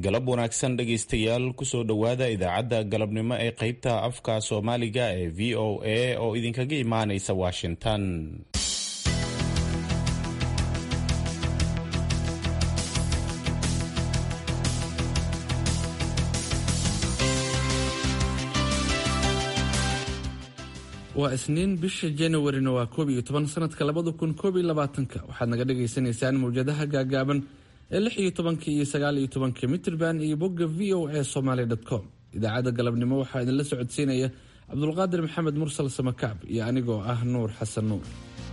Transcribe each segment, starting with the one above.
galab wanaagsan dhegaystayaal kusoo dhowaada idaacadda galabnimo ee qaybta afka soomaaliga ee v o a oo idinkaga imaanaysa washington waa isniin bisha januarina waa koob iyo toban sanadka labada kun koob iyo labaatanka waxaad naga dhagaysanaysaan mawjadaha gaagaaban ee lix iyo tobanka iyo sagaal iyo tobanka mitrband iyo bogga v o a somaly com idaacadda galabnimo waxaa idinla socodsiinaya cabdulqaadir maxamed mursal samakaab iyo anigoo ah nuur xasan nuur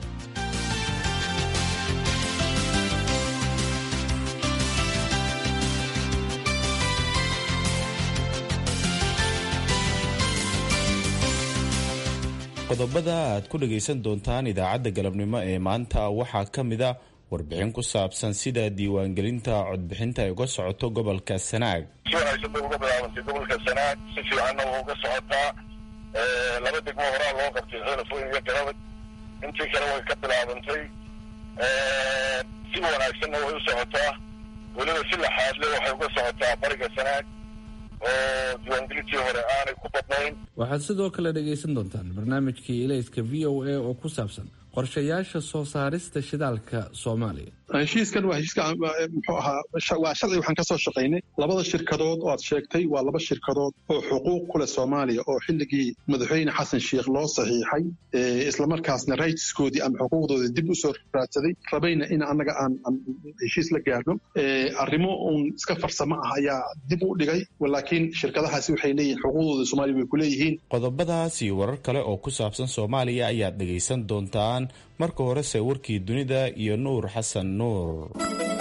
qodobada aad ku dhagaysan doontaan idaacadda galabnimo ee maanta waxaa ka mid a warbixin ku saabsan sida diiwaangelinta codbixinta ay uga socoto gobolka sanaag si wanaagsan bay uga bilaabantay gobolka sanaag si fiicanna waa uga socotaa laba degmo horaa loo qabtay xeelafooyin iyo garabad intii kale way ka bilaabantay si wanaagsanna way u socotaa weliba si laxaadle waxay uga socotaa bariga sanaag oo diiwaangelintii hore aanay ku badnayn waxaad sidoo kale dhagaysan doontaan barnaamijkii ilayska v o a oo ku saabsan qorshayaasha soo saarista shidaalka soomaaliya heshiiskan waa heshiiska muxuu ahaa waa sharci waxaan ka soo shaqaynay labada shirkadood oo aad sheegtay waa laba shirkadood oo xuquuq ku leh soomaaliya oo xilligii madaxweyne xasan sheikh loo saxiixay islamarkaasna rightskoodii ama xuquuqdoodii dib u soo raadsaday rabayna in annaga aan heshiis la gaarno arrimo uun iska farsamo ah ayaa dib u dhigay laakiin shirkadahaasi waxay leeyihin xuquuqdooda soomaaliya way ku leeyihiin qodobadaas iyo warar kale oo ku saabsan soomaaliya ayaad dhegaysan doontaan marka horese warkii dunida iyo nuur xasan nuur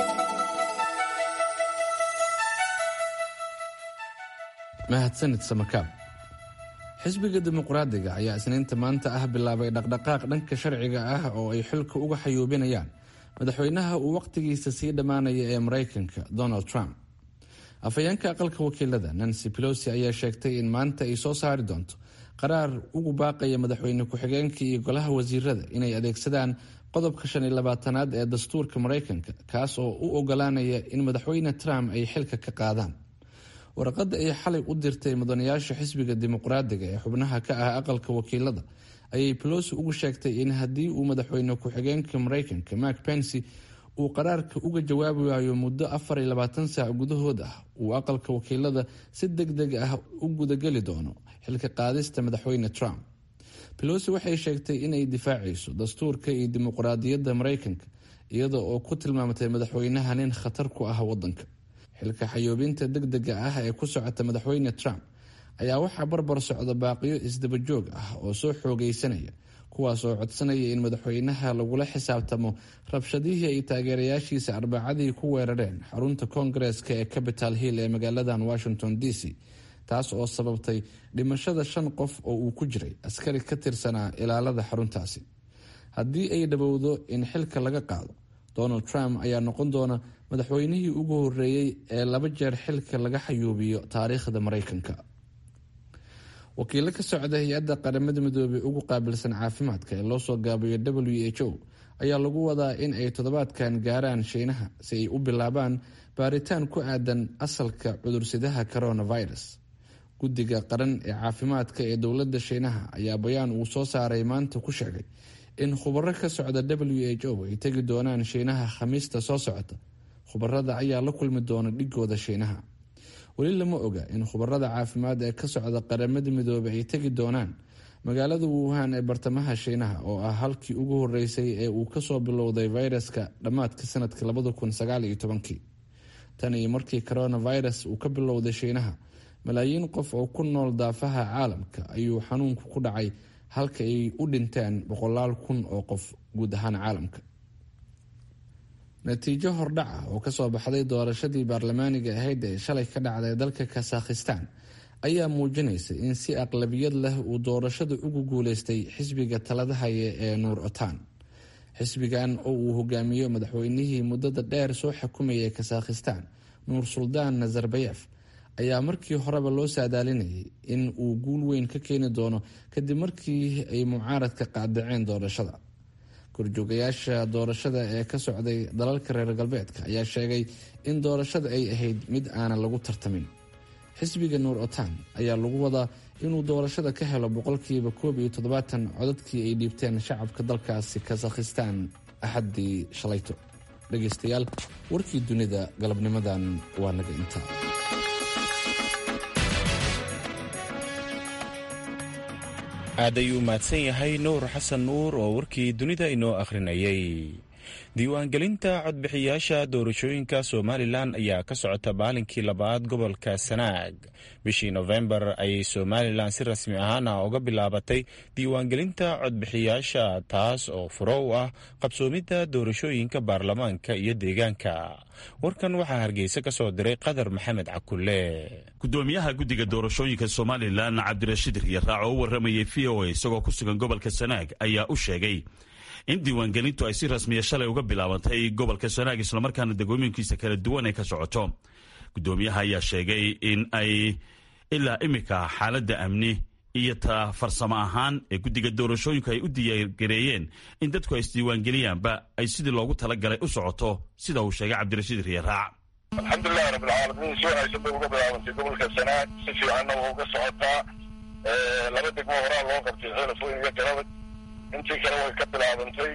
mahadsanid samakaab xisbiga dimuqraadiga ayaa isniinta maanta ah bilaabay dhaqdhaqaaq dhanka sharciga ah oo ay xilka uga xayuubinayaan madaxweynaha uu wakhtigiisa sii dhammaanaya ee maraykanka donald trump afhayeenka aqalka wakiilada nancy pelosi ayaa sheegtay in maanta ay soo saari doonto qaraar ugu baaqaya madaxweyne ku-xigeenka iyo golaha wasiirada inay adeegsadaan qodobka shan iyo labaatanaad ee dastuurka maraykanka kaas oo u ogolaanaya in madaxweyne trump ay xilka ka qaadaan warqadda ay xalay u dirtay mudanayaasha xisbiga dimuqraadiga ee xubnaha ka ah aqalka wakiilada ayay pelosi ugu sheegtay in haddii uu madaxweyne ku-xigeenka maraykanka mark pensy uu qaraarka uga jawaabi waayo muddo afar iyo labaatan saac gudahood ah uu aqalka wakiilada si deg deg ah u gudageli doono xilka qaadista madaxweyne trump pelosi waxay sheegtay inay difaacayso dastuurka iyo dimuqraadiyadda maraykanka iyada oo ku tilmaamatay madaxweynaha nin khatar ku ah wadanka xilka xayoobinta deg dega ah ee ku socota madaxweyne trump ayaa waxaa barbar socda baaqiyo isdabajoog ah oo soo xoogeysanaya kuwaas oo codsanaya in madaxweynaha lagula xisaabtamo rabshadihii ay taageerayaashiisa arbacadii ku weerareen xarunta koongareeska ee capital hill ee magaaladan washington d c taas oo sababtay dhimashada shan qof oo uu ku jiray askari ka tirsanaa ilaalada xaruntaasi haddii ay dhowowdo in xilka laga qaado donald trump ayaa noqon doona madaxweynihii ugu horeeyey ee laba jeer xilka laga xayuubiyo taariikhda maraykanka wakiilo ka socda hay-adda qaramada midoobey ugu qaabilsan caafimaadka ee loosoo gaabiyo w h o ayaa lagu wadaa in ay toddobaadkan gaaraan shiinaha si ay u bilaabaan baaritaan ku aadan asalka cudursidaha coronavirus guddiga qaran ee caafimaadka ee dowladda shiinaha ayaa bayaan uu soo saaray maanta ku sheegay in khubaro ka socda w h o ay tegi doonaan shiinaha khamiista soo socota khubarada ayaa la kulmi doona dhigooda shiinaha weli lama oga in khubarada caafimaad ee ka socda qaramada midoobey ay tegi doonaan magaalada wuhan ee bartamaha shiinaha oo ah halkii ugu horeysay ee uu kasoo bilowday fayraska dhammaadka sanadka labada kun sagaal iyo tobankii tan iyo markii coronavirus uu ka bilowday shiinaha malaayiin qof oo ku nool daafaha caalamka ayuu xanuunku ku dhacay halka ay u dhinteen boqolaal kun oo qof guud ahaan caalamka natiijo hordhac ah oo kasoo baxday doorashadii baarlamaaniga ahayd ee shalay ka dhacday dalka kasakhistan ayaa muujinaysa in si aqlabiyad leh uu doorashada ugu guuleystay xisbiga talada haya ee nuur otaan xisbigan oo uu hogaamiyo madaxweynihii muddada dheer soo xukumayay kasakhistan nuur suldaan nazarbayef ayaa markii horeba loo saadaalinayay in uu guul weyn ka keeni doono kadib markii ay mucaaradka qaadaceen doorashada korjoogayaasha doorashada ee ka socday dalalka reer galbeedka ayaa sheegay in doorashada ay ahayd mid aanan lagu tartamin xisbiga nuur otan ayaa lagu wadaa inuu doorashada ka helo boqolkiiba koob iyo toddobaatan codadkii ay dhiibteen shacabka dalkaasi kazakhistaan axaddii shalayto dhegaystayaal warkii dunida galabnimadan waa naga intaa aad ayuu mahadsan yahay nuur xasan nuur oo warkii dunida inoo akhrinayay diiwaangelinta codbixiyaasha doorashooyinka somalilan ayaa ka socota maalinkii labaad gobolka sanaag bishii nofembar ayay somalilan si rasmi ahaana uga bilaabatay diiwaangelinta codbixiyaasha taas oo furo u ah qabsoomidda doorashooyinka baarlamaanka iyo deegaanka warkan waxaa hargeysa ka soo diray qadar maxamed cakulle gudoomiyaha guddiga doorashooyinka somalilan cabdirashiid riyaraac oo u waramayay v o a isagoo ku sugan gobolka sanaag ayaa u sheegay in diiwaangelintu ay si rasmiya shalay uga bilaabantay gobolka sanaag islamarkaana degooyinkiisa kala duwan ay ka socoto gudoomiyaha ayaa sheegay in ay ilaa imika xaaladda amni iyo ta farsamo ahaan ee guddiga doorashooyinku ay u diyaargareeyeen in dadku ay isdiiwaangeliyaanba ay sidii loogu talagalay u socoto sida uu sheegay cabdirashiid riyaraac alxamdulilahi rabbilcaalamiin si wanaagsan bay uga bilaabantay gobolka sanaag si fiicanna waa uga socotaa laba degmo horaa loo qabtay xeelafooyin iyo galabad intii kale way ka bilaabantay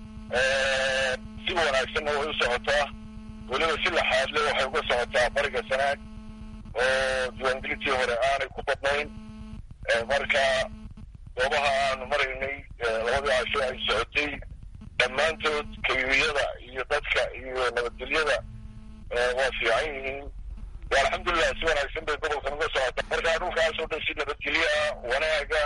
si wanaagsanna way u socotaa weliba si laxaadle waxay uga socotaa bariga sanaag oo diiwaangelintii hore aanay ku badnayn marka goobaha aanu maraynay labadii casho ay socotay dhammaantood kayuyada iyo dadka iyo nabadgelyada waa fiican yihiin alxamdulilah si wanaagsan bay gobolkan uga socotaa marka dhulkaasoo dhan si nabadgelyo ah wanaaga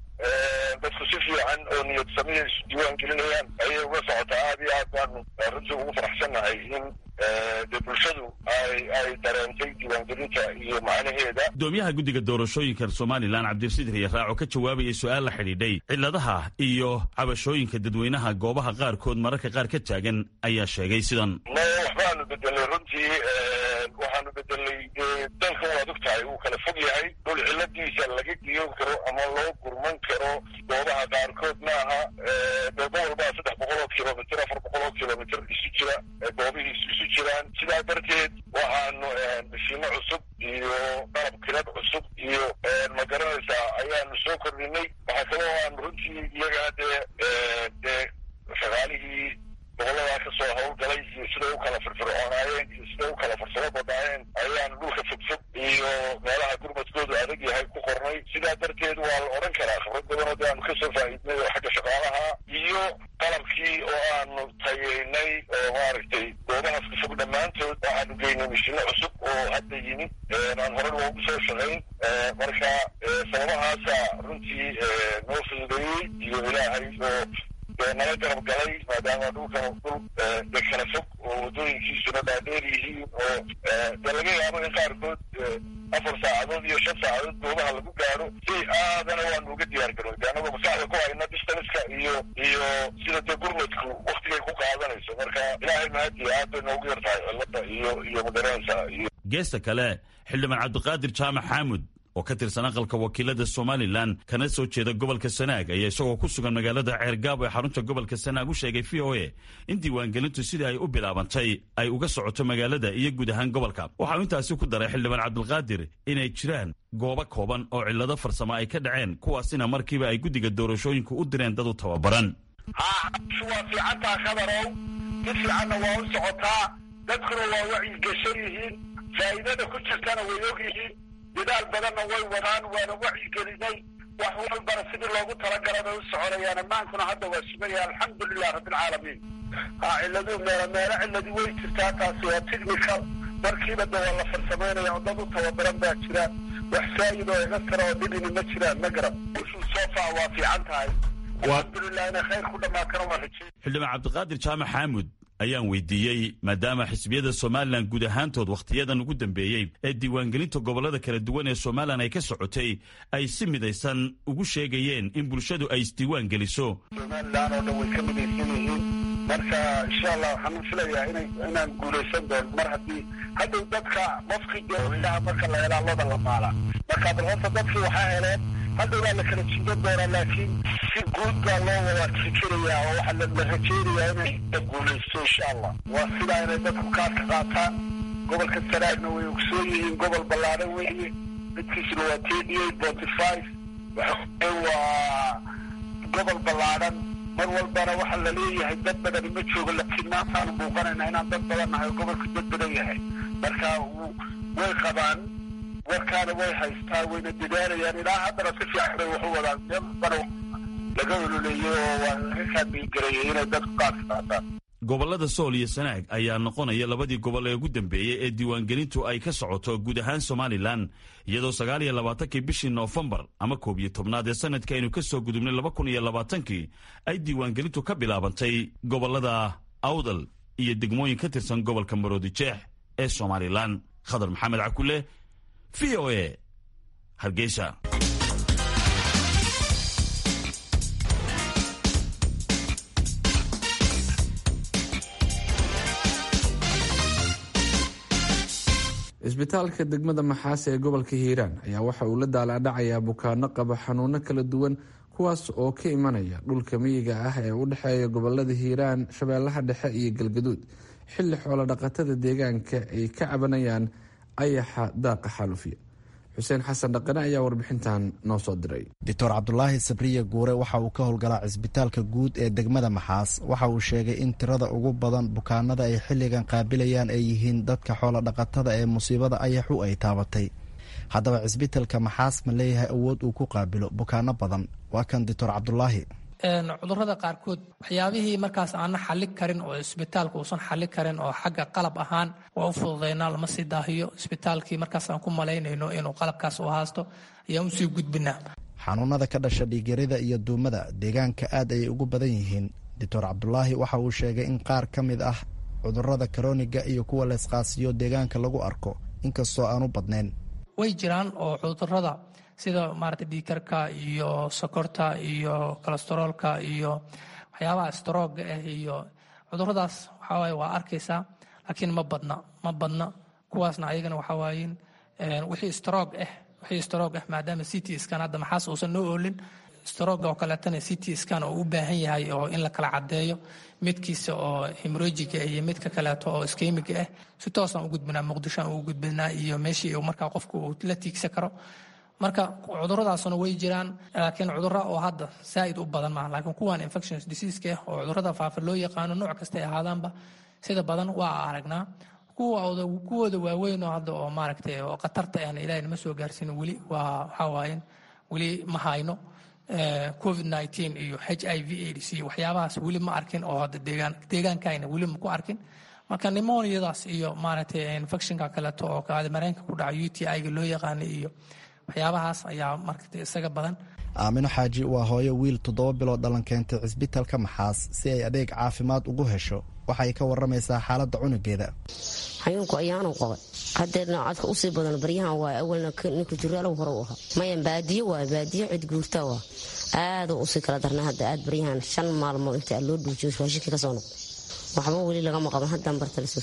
dadku si fiican oo niyad samiya isu diiwaan gelinayaan ayay uga socotaa aad iyo aad baanu runtii ugu faraxsannahay in dee bulshadu ay ay dareentay diiwaangelinta iyo macnaheeda gudoomiyaha guddiga doorashooyinka somalilan cabdirasiid riyaraac oo ka jawaabayay su-aal la xidhiidhay ciladaha iyo cabashooyinka dadweynaha goobaha qaarkood mararka qaar ka taagan ayaa sheegay sidan ma waxbaanu bedelay runtii waxaanu bedelay dalkan waad og tahay wuu kala fog yahay dhul ciladiisa laga giyoon karo ama loo gurman karo goobaha qaarkood maaha gobol baa saddex boqol oo kilomitr afar boqol oo kilomitr isu jira goobihiisu isu jiraan sidaa darteed waxaanu mashiino cusub iyo qalab kilad cusub iyo ma garanaysaa ayaanu soo kordhinay waxaa kaloo aanu runtii iyagana dee dee shaqaalihii boqoladaa ka soo hawlgalay iyo siday u kala firfircoonaayeen iyo siday u kala farsamo badnaayeen ayaanu dhulka fogfog iyo meelaha gurmadkoodu adag yahay ku qornay sidaa darteed waa la odhan karaa khibrad badanoo de aanu kasoo faa'iidnay oo xagga shaqaalaha iyo qalabkii oo aanu tayeynay oo maaragtay goobahaas ka fog dhammaantood waxaanu geynay mashino cusub oo hadda yimid aan hore loogu soo shaqayn marka sababahaasa runtii noo fududeeyey iyo ilaahay oo nala garab galay maadaama dhulkan dhul de kala fog oo waddooyinkiisuna dhaadheer yihiin oo dee laga yaabo in qaarkood afar saacadood iyo shan saacadood goobaha lagu gaaro si aadana waanu uga diyaar garoy de anagoo maskaxda ku hayna distanska iyo iyo sida dee gurmadku waktigay ku qaadanayso marka ilaahay mahadiya aad bay noogu yar tahay cilada iyo iyo magaranaysa iyo geesta kale xildhibaan cabdiqaadir jaamac xaamud oo ka tirsan aqalka wakiilada somalilan kana soo jeeda gobolka sanaag ayaa isagoo ku sugan magaalada ceergaabo ee xarunta gobolka sanaag u sheegay v o a in diiwaangelintu sidii ay u bilaabantay ay uga socoto magaalada iyo guud ahaan gobolka waxa uu intaasi ku daray xildhibaan cabdilqaadir inay jiraan goobo kooban oo cillado farsamo ay ka dhaceen kuwaasina markiiba ay guddiga doorashooyinku u direen dad u tababaran ha waa fiicantaa khadarow si fiicanna waa u socotaa dadkuna waa wacyigashan yihiin faa'iidada ku jirtana way og yihiin dadaal badanna way wadaan waana wacyigelinay wax walbana sidii loogu talagalay bay u soconayaan ammaankuna hadda waa sugaya alxamdulilah rabbilcaalamiin ha ciladu meelo meelo ciladi way jirtaa taasi waa technical markiiba de waa la farsamaynaya oo dad u tababaran baa jira wax faa'id oo iga tara oo dhibini ma jiraan ma garab sofa waa fiican tahay alxamdulilah inay khayr ku dhamaatana waa rajey xildhibaan cabdiqaadir jaamac xaamud ayaan weydiiyey maadaama xisbiyada somalilan guud ahaantood wakhtiyadan ugu dambeeyey ee diiwaangelinta gobollada kala duwan ee somalilan ay ka socotay ay si midaysan ugu sheegayeen in bulshadu ay isdiiwaan geliso somalilan oo dhan way ka midaysan yihiin marka insha allah waxaan filayaa ina inaan guulaysan doono mar haddii haddow dadka qofkii dee ilaha marka la helaa loda la maala marka bal horta dadkii waxaa heleen hadda waa la kala jiidan doonaa laakiin si guud baa loo wada fikirayaa oo waxaa la rajeynayaa inay la guulaysto insha allah waa sidaa inay dadku kaadka qaataan gobolka sanaagna way ogsoon yihiin gobol ballaadhan weeye midkiisuna waa thirty eight forty five waxa waa gobol ballaadhan mar walbana waxaa la leeyahay dad badani ma joogo laakiin maantaanu muuqanayna inaan dad badan nahay oo gobolka dad badan yahay marka way qabaan warkaana way haystaa wayna dadaalayaan ilaa haddana si fiican bay waxu wadaan meel bana laga ololeeyo oo waa laga kaadmiingareeyay inay dadku qaadka qaataan gobollada sool iyo sanaag ayaa noqonaya labadii gobol ee ugu dambeeyey ee diiwaangelintu ay ka socoto guud ahaan somalilan iyadoo sagaal iyo labaatankii bishii noofembar ama koob iyo tobnaad ee sanadka aynu ka soo gudubnay laba kun iyo labaatankii ay diiwaangelintu ka bilaabantay gobollada awdal iyo degmooyin ka tirsan gobolka maroodijeex ee somalilan khadar maxamed cakule v o a hargeysa isbitaalka degmada maxaase ee gobolka hiiraan ayaa waxa uu la daalaadhacayaa bukaano qaba xanuuno kala duwan kuwaas oo ka imanaya dhulka miyiga ah ee u dhexeeya gobolada hiiraan shabeellaha dhexe iyo galgaduud xilli xoolo dhaqatada deegaanka ay ka cabanayaan ayaxa daaqa xaalufiya xuseen xasan dhaqane ayaa warbixintan noo soo diray doctor cabdulaahi sabriye guure waxa uu ka howlgalaa cisbitaalka guud ee degmada maxaas waxa uu sheegay in tirada ugu badan bukaanada ay xilligan qaabilayaan ay yihiin dadka xoolo dhaqatada ee musiibada ayaxu ay taabatay haddaba cisbitaalka maxaas ma leeyahay awood uu ku qaabilo bukaano badan waa kan doctor cabdulaahi cudurada qaarkood waxyaabihii markaas aana xali karin oo isbitaalka uusan xali karin oo xagga qalab ahaan waa u fududaynaa lama sii daahiyo isbitaalkii markaas aan ku malaynayno inuu qalabkaas u haasto ayaan usii gudbinaa xanuunada ka dhasha dhiigyarida iyo duumada deegaanka aad ayay ugu badan yihiin doctor cabdulaahi waxa uu sheegay in qaar ka mid ah cudurada karooniga iyo kuwa leesqaasiyo deegaanka lagu arko inkastoo aan u badnayn way jiraan oo cudurada sida maarata dhiikarka iyo sokorta iyo kolesteroolka iyo waxyaabaha strooga ah iyo cuduradaas waxawaaye waa arkaysaa laakiin ma badna ma badna kuwaasna ayagana waxawaaye wixii stroog ah wixii stroog ah maadaama c t scan hadda maxaas uusan noo oolin strooga oo kaleetana c t scan oo u baahan yahay oo in la kala caddeeyo midkiisa oo hemorojiga iyo midka kaleeto oo iskemiga ah si toosaan u gudbinaa muqdishoan ugu gudbinaa iyo meeshii markaa qofku uu la tiigsan karo marka cuduradaasuna way jiraan laakiin cuduro oo hadda zaaid u badan maaha laakiin kuwan infections diseaseska ah oo cudurada faafa loo yaqaano nooc kastay ahaadaanba sida badan waa aragnaa kuwooda waaweyn oo hadda oo maaragtay oo khatarta ahna ilahay nama soo gaarsiin weli waa waxaa waaye weli ma hayno covid nneteen iyo h i v aids iyo waxyaabahaas weli ma arkin oo hadda deegaan deegaankayna weli ma ku arkin marka nimoniadaas iyo maaragtay infectionka kaleeto oo mareenka ku dhaca u t i-ga loo yaqaana iyo waxyaabahaas ayaa markata isaga badan aamino xaaji waa hooyo wiil toddoba bilood dhalan keentay cisbitaalka maxaas si ay adeeg caafimaad ugu hesho waxay ka waramaysaa xaaladda cunugeeda xayuunku ayaanu qabay hadeerna codka usii badan baryahan waa awalna ninka juraalow hore u ahaa maya baadiyo waa baadiyo cid guurta waa aaduu usii kala darnay hadda aad baryahan shan maalmood inta loo dhuujiyo raashinkii kasoo noqday waxba weli lagama qaban haddaan barta lasoo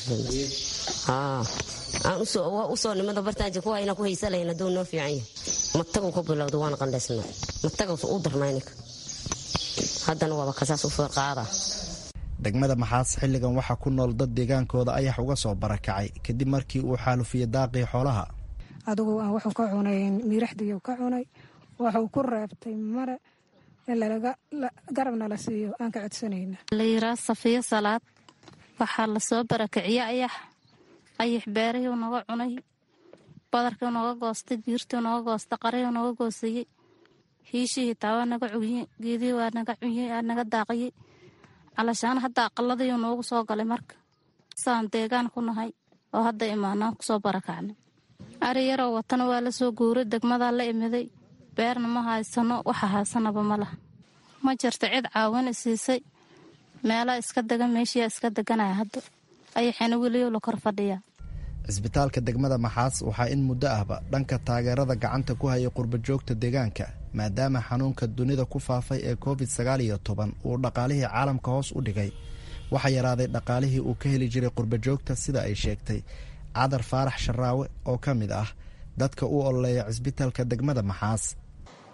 aan usoo nimada bartaanji kuwa inaan ku haysalayna duu noo fiican yahay matagu ka bilowda waana qandhaysnaa matagaas u darnaa ninka haddana waaba kasaas u qaada degmada maxaas xilligan waxaa ku nool dad deegaankooda ayax uga soo barakacay kadib markii uu xaalufiyey daaqii xoolaha adugu aan wuxuu ka cunay miiraxdiiu ka cunay wuxuu ku reebtay mare in garabna la siiyo aan ka codsanayna la yiraa safiyo salaad waxaa lasoo barakiciye ayax ayax beerihii naga cunay badarkii naga goostay diirtii naga goostay qarihii naga goosayey hiishihii taa waa naga cuye geedihii waa naga cuye aa naga daaqiyey calashaan hadda aqaladiiu noogu soo galay marka saan deegaan ku nahay oo hadda imaanaan kusoo barakacnay ari yaroo watana waa lasoo guuray degmadaa la imiday beerna ma haysano waxa haysanaba ma laha ma jirta cid caawin isiisay meelaa iska degan meeshiyaa iska deganaya hadda ayaxina weliyo la kor fadhiyaa cisbitaalka degmada maxaas waxaa in muddo ahba dhanka taageerada gacanta ku hayay qurbajoogta deegaanka maadaama xanuunka dunida ku faafay ee covid sagaal iyo toban uu dhaqaalihii caalamka hoos u dhigay waxaa yaraaday dhaqaalihii uu ka heli jiray qurbajoogta sida ay sheegtay cadar faarax sharaawe oo ka mid ah dadka u ololeeya cisbitaalka degmada maxaas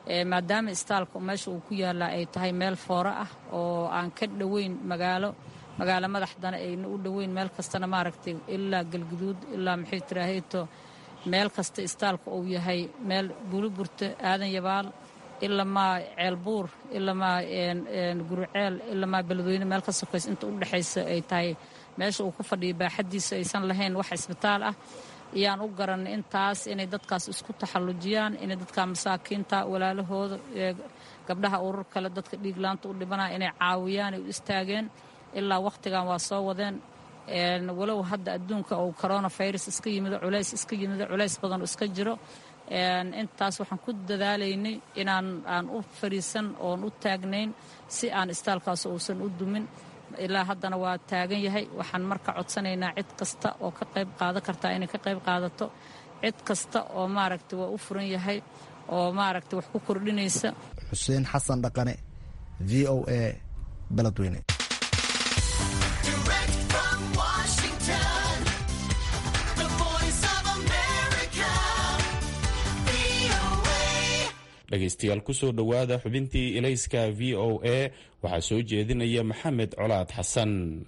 maadaama istaalka meesha uu ku yaallaa ay tahay meel foore ah oo aan ka dhoweyn magaalo magaalo madaxdana ayna u dhoweyn meel kastana maaragtay ilaa galguduud ilaa maxay tiraaheeto meel kasta istaalka uu yahay meel buliburta aadan yabaal ilamaa ceelbuur ilamaa guruceel ilamaa beledweyne meel ka sokays inta u dhexaysa ay tahay meesha uu ku fadhiya baaxaddiisa aysan lahayn wax isbitaal ah ayaan u garanay intaas inay dadkaas isku taxallujiyaan inay dadka masaakiinta walaalahooda gabdhaha urur kale dadka dhiiglaanta u dhibanaya inay caawiyaan ay u istaageen ilaa wakhtigan waa soo wadeen walow hadda adduunka uu coronafirus iska yimido culays iska yimido culays badan iska jiro intaas waxaan ku dadaalaynay inaan aan u fadhiisan oon u taagnayn si aan istaalkaas uusan u dumin ilaa haddana waa taagan yahay waxaan marka codsanaynaa cid kasta oo ka qayb qaadan kartaa inay ka qayb qaadato cid kasta oo maaragta waa u furan yahay oo maaragta wax ku kordhinaysa xuseen xasan dhaqane v o a beledweyne dhegaystayaal kusoo dhowaada xubintii ilayska v o a waxaa soo jeedinaya maxamed colaad xasan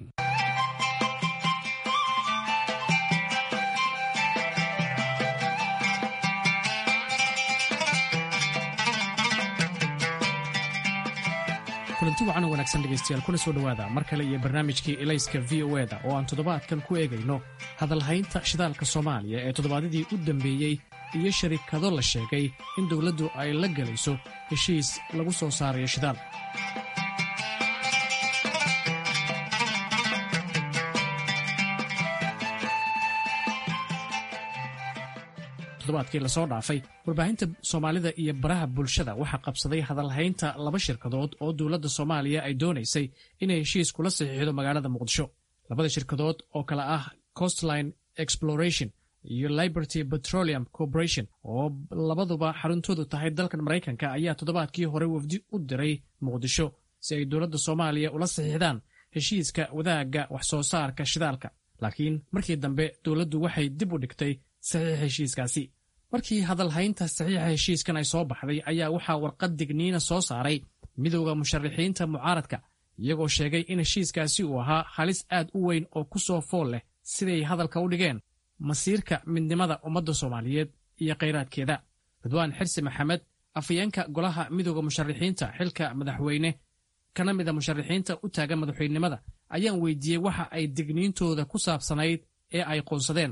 kulanti wacan oo wanaagsan dhegaystayaal kuna soo dhowaada mar kale iyo barnaamijkii ilayska v o eda oo aan toddobaadkan ku eegayno hadalhaynta shidaalka soomaaliya ee toddobaadyadii u dambeeyey iyo sharikado la sheegay in dowladdu ay la gelayso heshiis lagu soo saarayo shidaal toddobaadkii lasoo dhaafay warbaahinta soomaalida iyo baraha bulshada waxaa qabsaday hadalhaynta laba shirkadood oo dowladda soomaaliya ay doonaysay inay heshiis kula saxiixdo magaalada muqdisho labada shirkadood oo kale ah costline exploration iyo liberty petroleum corporation oo labaduba xaruntoodu tahay dalkan maraykanka ayaa toddobaadkii hore wafdi u diray muqdisho si ay dowladda soomaaliya ula saxiixdaan heshiiska wadaagga wax soo saarka shidaalka laakiin markii dambe dowladdu waxay dib u dhigtay saxiixa heshiiskaasi markii hadalhaynta saxiixa heshiiskan ay soo baxday ayaa waxaa warqad digniina soo saaray midowda musharaxiinta mucaaradka iyagoo sheegay in heshiiskaasi uu ahaa halis aad u weyn oo ku soo fool leh siday hadalka u dhigeen masiirka midnimada ummadda soomaaliyeed iyo khayraadkeeda ridwaan xirsi maxamed afayeenka golaha midowda musharaxiinta xilka madaxweyne kana mida musharaxiinta u taagan madaxweynenimada ayaan weydiiyey waxa ay digniintooda ku saabsanayd ee ay qoonsadeen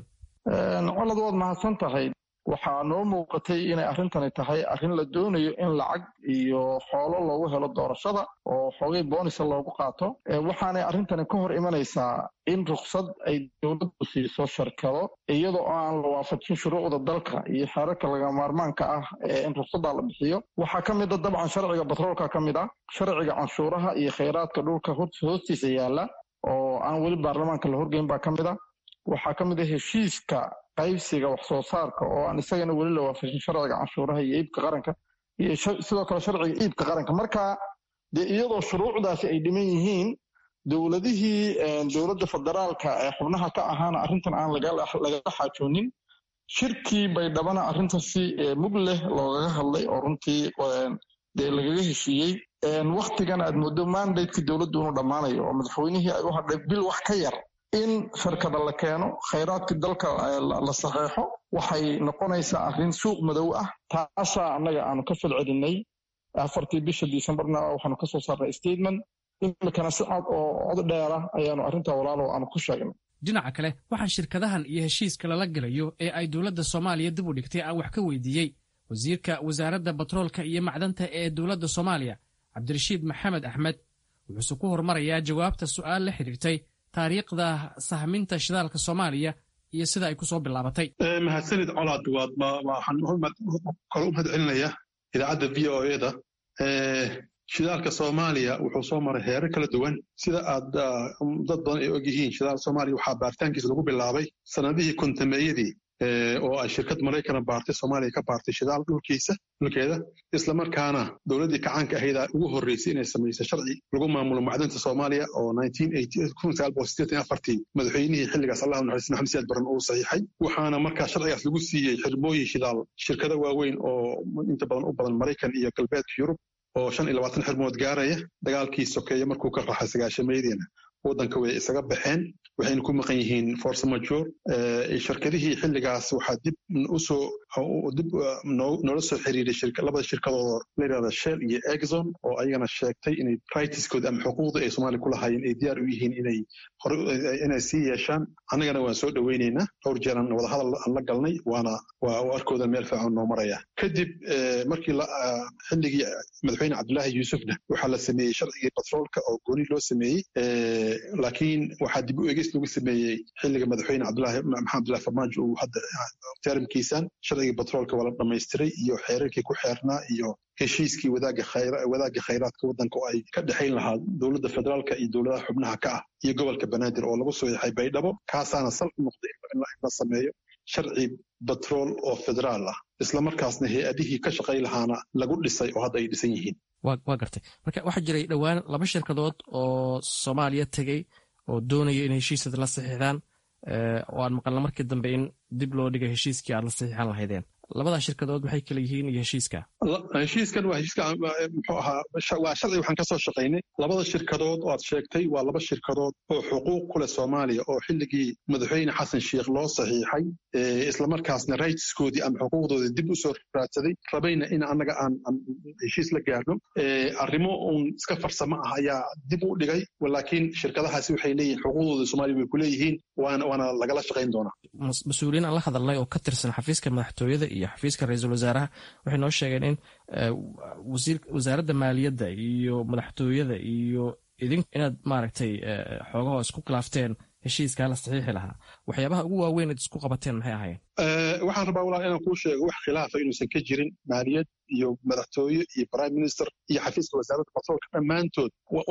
colad waad mahadsan tahay waxaa noo muuqatay inay arrintani tahay arrin la doonayo in lacag iyo xoolo loogu helo doorashada oo xoogay boonisa loogu qaato waxaanay arrintani ka hor imanaysaa in ruksad ay dowladdu siiso shirkado iyadoo aan la waafajin shuruucda dalka iyo xeerarka laga maarmaanka ah ee in ruksaddaa la bixiyo waxaa ka mid a dabcan sharciga batroolka ka mid ah sharciga canshuuraha iyo khayraadka dhulka hoostiisa yaalla oo aan weli baarlamaanka la horgeyn baa ka mid a waxaa ka mid a heshiiska qaybsiga wax soo saarka oo aan isagana weli la waafajin sharciga canshuuraha iyo iibka qaranka iyo sidoo kale sharciga iibka qaranka marka dee iyadoo shuruucdaasi ay dhiman yihiin dowladihii dowladda federaalka ee xubnaha ka ahaana arrintan aan lagala xaajoonin shirkii baydhabana arrintan si mug leh loogaga hadlay oo runtii dee lagaga heshiiyey waktigan aad moodo mandatekii dowladdu inuu dhammaanayo oo madaxweynihii ay u hadhay bil wax ka yar in shirkada la keeno khayraadkii dalka la saxeexo waxay noqonaysaa arrin suuq madow ah taasaa annaga aanu ka falcelinay afartii bisha disembarna waxaanu kasoo saarnay statement imikana si cad oo cod dheera ayaanu arrintaa walaalow aanu ku sheegnay dhinaca kale waxaa shirkadahan iyo heshiiska lala gelayo ee ay dowladda soomaaliya dib u dhigtay aan wax ka weydiiyey wasiirka wasaaradda batroolka iyo macdanta ee dowladda soomaaliya cabdirashiid maxamed axmed wuxuuse ku hormarayaa jawaabta su'aal la xidhiirtay taariikhda sahminta shidaalka soomaaliya iyo sida ay ku soo bilaabatay mahadsanid colaad waad waxaan kale u mahad celinaya idaacadda v o eda shidaalka soomaaliya wuxuu soo maray heerar kala duwan sida aad dad badan ay og yihiin shidaal soomaaliya waxaa baaritaankiisa lagu bilaabay sanadihii kontameeyadii oo ay shirkad maraykana baartay soomaaliya ka baartay shidaal dhulkiisa dhulkeeda islamarkaana dowladdii kacaanka ahaydaa ugu horreysay inay samayso sharci lagu maamulo macdanta soomaaliya oo madaxweynihii xilligaas allahu naxariis maxamed siyaad baran uu saxiixay waxaana markaa sharcigaas lagu siiyey xirmooyin shidaal shirkado waaweyn oo inta badan u badan maraykan iyo galbeedka yurub oo shan iyo labaatan xirmood gaaraya dagaalkii sokeeye markuu ka raxay sagaashameediina waddanka way isaga baxeen waxayna ku maqan yihiin force major shirkadihii xilligaas waxaa dib usoo dib noola soo xiriiray labada shirkadooda la yidhahda shell iyo exxon oo ayagana sheegtay inay rightskooda ama xuquuqda ay soomaaliya ku lahaayeen ay diyaar u yihiin inay hore inay sii yeeshaan annagana waan soo dhoweynaynaa dhowr jeeran wadahadal aan la galnay waana waa arkooda meel fiican noo maraya kadib markii xilligii madaxweyne cabdulaahi yuusufna waxaa la sameeyey sharcigii batroolka oo gooni loo sameeyey laakiin waxaa dib u egis lagu sameeyey xilliga madaxweyne cabdulaahi maxamed abdullahi farmaajo uu hadda terimkiisan sharcigii batroolka waa la dhamaystiray iyo xeerarkii ku xeernaa iyo heshiiskii wadaagga khayraadka waddanka oo ay ka dhexayn lahaa dowladda federaalka iyo dowladaha xubnaha ka ah iyo gobolka banaadir oo lagu soo yaxay baydhabo kaasaana sal u noqday in la sameeyo sharci batrool oo federaal ah islamarkaasna hay-adihii ka shaqay lahaana lagu dhisay oo hadda ay dhisan yihiin waa gartay marka waxaa jiray dhowaan laba shirkadood oo soomaaliya tegey oo doonaya in heshiisad la saxiixdaan oo aan maqalna markii dambe in dib loo dhigay heshiiskii aad la saxiixan lahaydeen labadaa shirkadood maxay kala yihiin iyo heshiiska heshiiskan waa heshiiska muxuu ahaa waa sharci waxaan ka soo shaqaynay labada shirkadood oo aad sheegtay waa laba shirkadood oo xuquuq ku leh soomaaliya oo xilligii madaxweyne xasan sheikh loo saxiixay islamarkaasna rightskoodii ama xuquuqdoodii dib u soo raadsaday rabayna in annaga aan heshiis la gaarno arrimo uun iska farsamo ah ayaa dib u dhigay laakiin shirkadahaasi waxay leeyihin xuquuqdooda soomaaliya way ku leeyihiin waana lagala shaqayn doonaa mas-uuliyiin aan la hadalnay oo ka tirsan xafiiska madaxtooyada iyo xafiiska ra-iisul wasaaraha waxay noo sheegeen in wasaaradda maaliyadda iyo madaxtooyada iyo idin inaad maaragtay xoogaho isku khilaafteen heshiiskaa la saxiixi lahaa waxyaabaha ugu waaweyn ad isku qabateen maxay ahayen waxaan rabaa walaal inaan kuu sheego wax khilaafa inuusan ka jirin maaliyad iyo madaxtooye iyo prime minister iyo xafiiska wasaaradda batroolka dhammaantood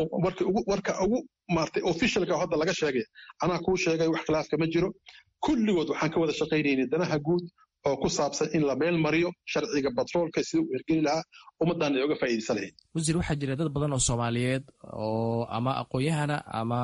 warka ugu maartay officialka hadda laga sheegay anaa kuu sheegay wax khilaafka ma jiro kulligood waxaan ka wada shaqaynaynay danaha guud oo ku saabsan in la meel mariyo sharciga batroolka sida uu hirgeli lahaa ummaddan ay uga faa'iidaysan lahayd wasiir waxaa jira dad badan oo soomaaliyeed oo ama aqoon-yahana ama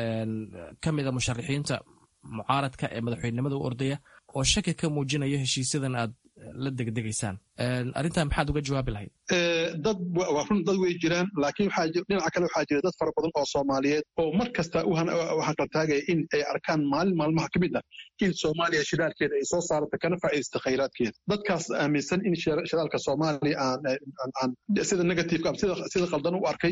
ka mida musharaxiinta mucaaradka ee madaxweynenimada u ordaya oo shaki ka muujinaya heshiisyadan aad la degdegaysaan arrintan maxaad uga jawaabi lahayd dad waa run dad way jiraan laakiin dhinaca kale waxaa jira dad fara badan oo soomaaliyeed oo mar kasta u hanqaltaagaya in ay arkaan maalin maalmaha ka mid ah in soomaaliya shidaalkeeda ay soo saarata kana faa'iidaysta khayraadkeeda dadkaas aaminsan in shidaalka soomaaliya aan sida negativeka sida qaldan u arkay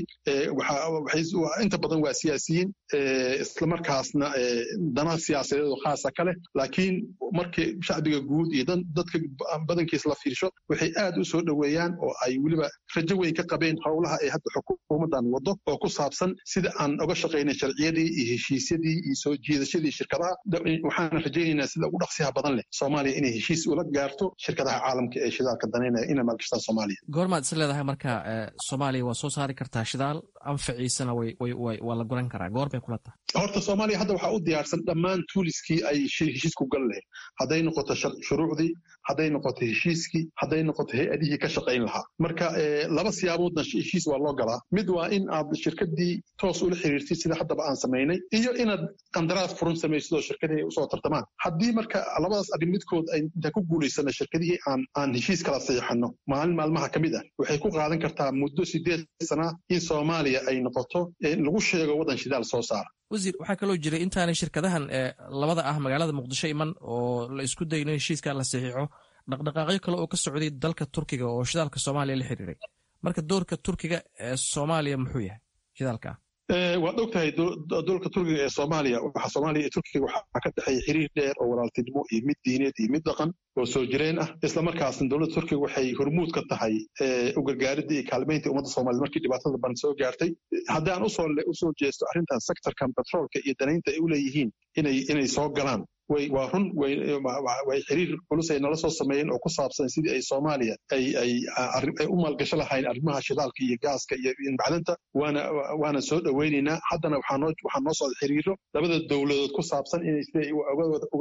inta badan waa siyaasiyiin islamarkaasna dana siyaasadeed oo khaasa ka leh laakiin markii shacbiga guud iyo dadka badankiis la fiirsho waxay aad u soo dhoweeyaan oo ay weliba rajo weyn ka qabeen howlaha ay hadda xukuumaddan waddo oo ku saabsan sida aan uga shaqaynay sharciyadii iyo heshiisyadii iyo soo jiidashadii shirkadaha waxaana rajaynaynaa sida ugu dhaqsiyaha badan leh soomaaliya inay heshiis ula gaarto shirkadaha caalamka ee shidaalka danaynaya inay maalgashtaan soomaaliya goormaad is leedahay marka soomaaliya waa soo saari kartaa shidaal anfaciisana waa la guran karaa goor bay kula tahay horta soomaaliya hadda waxaa u diyaarsan dhammaan tuuliskii ay heshiisku gal lahayd hadday noqoto shuruucdii hadday noqoto heshiiskii hadday noqoto hay-adihii ka shaqayn lahaa marka laba siyaaboodna heshiis waa loo galaa mid waa in aad shirkadii toos ula xiriirtid sida haddaba aan samaynay iyo inaad qandaraas furan samaysid oo shirkadii ay usoo tartamaan haddii marka labadaas arrin midkood ay intaan ku guulaysana shirkadihii aan aan heshiis kala saxiixano maalin maalmaha ka mid ah waxay ku qaadan kartaa muddo sideed sana in soomaaliya ay noqoto lagu sheego waddan shidaal soo saara wasiir waxaa kaloo jiray intaanay shirkadahan labada ah magaalada muqdisho iman oo la isku dayo in heshiiska la saxiixo dhaqdhaqaaqyo kale oo ka socday dalka turkiga oo shidaalka soomaaliya la xiriiray marka doorka turkiga ee soomaaliya muxuu yahay shidaalka waad og tahay doolka turkiga ee soomaaliya waxaa soomaaliya iyo turkiga waxaa ka dhexeeya xiriir dheer oo walaaltinimo iyo mid diineed iyo mid dhaqan oo soo jireen ah islamarkaasna dowladda turkiga waxay hormuud ka tahay u gargaaridda iyo kaalmaynta ummadda soomaaliyed markii dhibaatada badan soo gaartay haddii aan usoo usoo jeesto arrintan sectorkan petroolka iyo danaynta ay u leeyihiin inay inay soo galaan way waa run way xiriir culus ay nala soo sameeyeen oo ku saabsan sidii ay soomaaliya ay ay ay u maalgasho lahayn arrimaha shidaalka iyo gaaska iyo macdanta waana waana soo dhoweynaynaa haddana waxaa noo waxaa noo socda xiriiro labada dowladood ku saabsan inay siday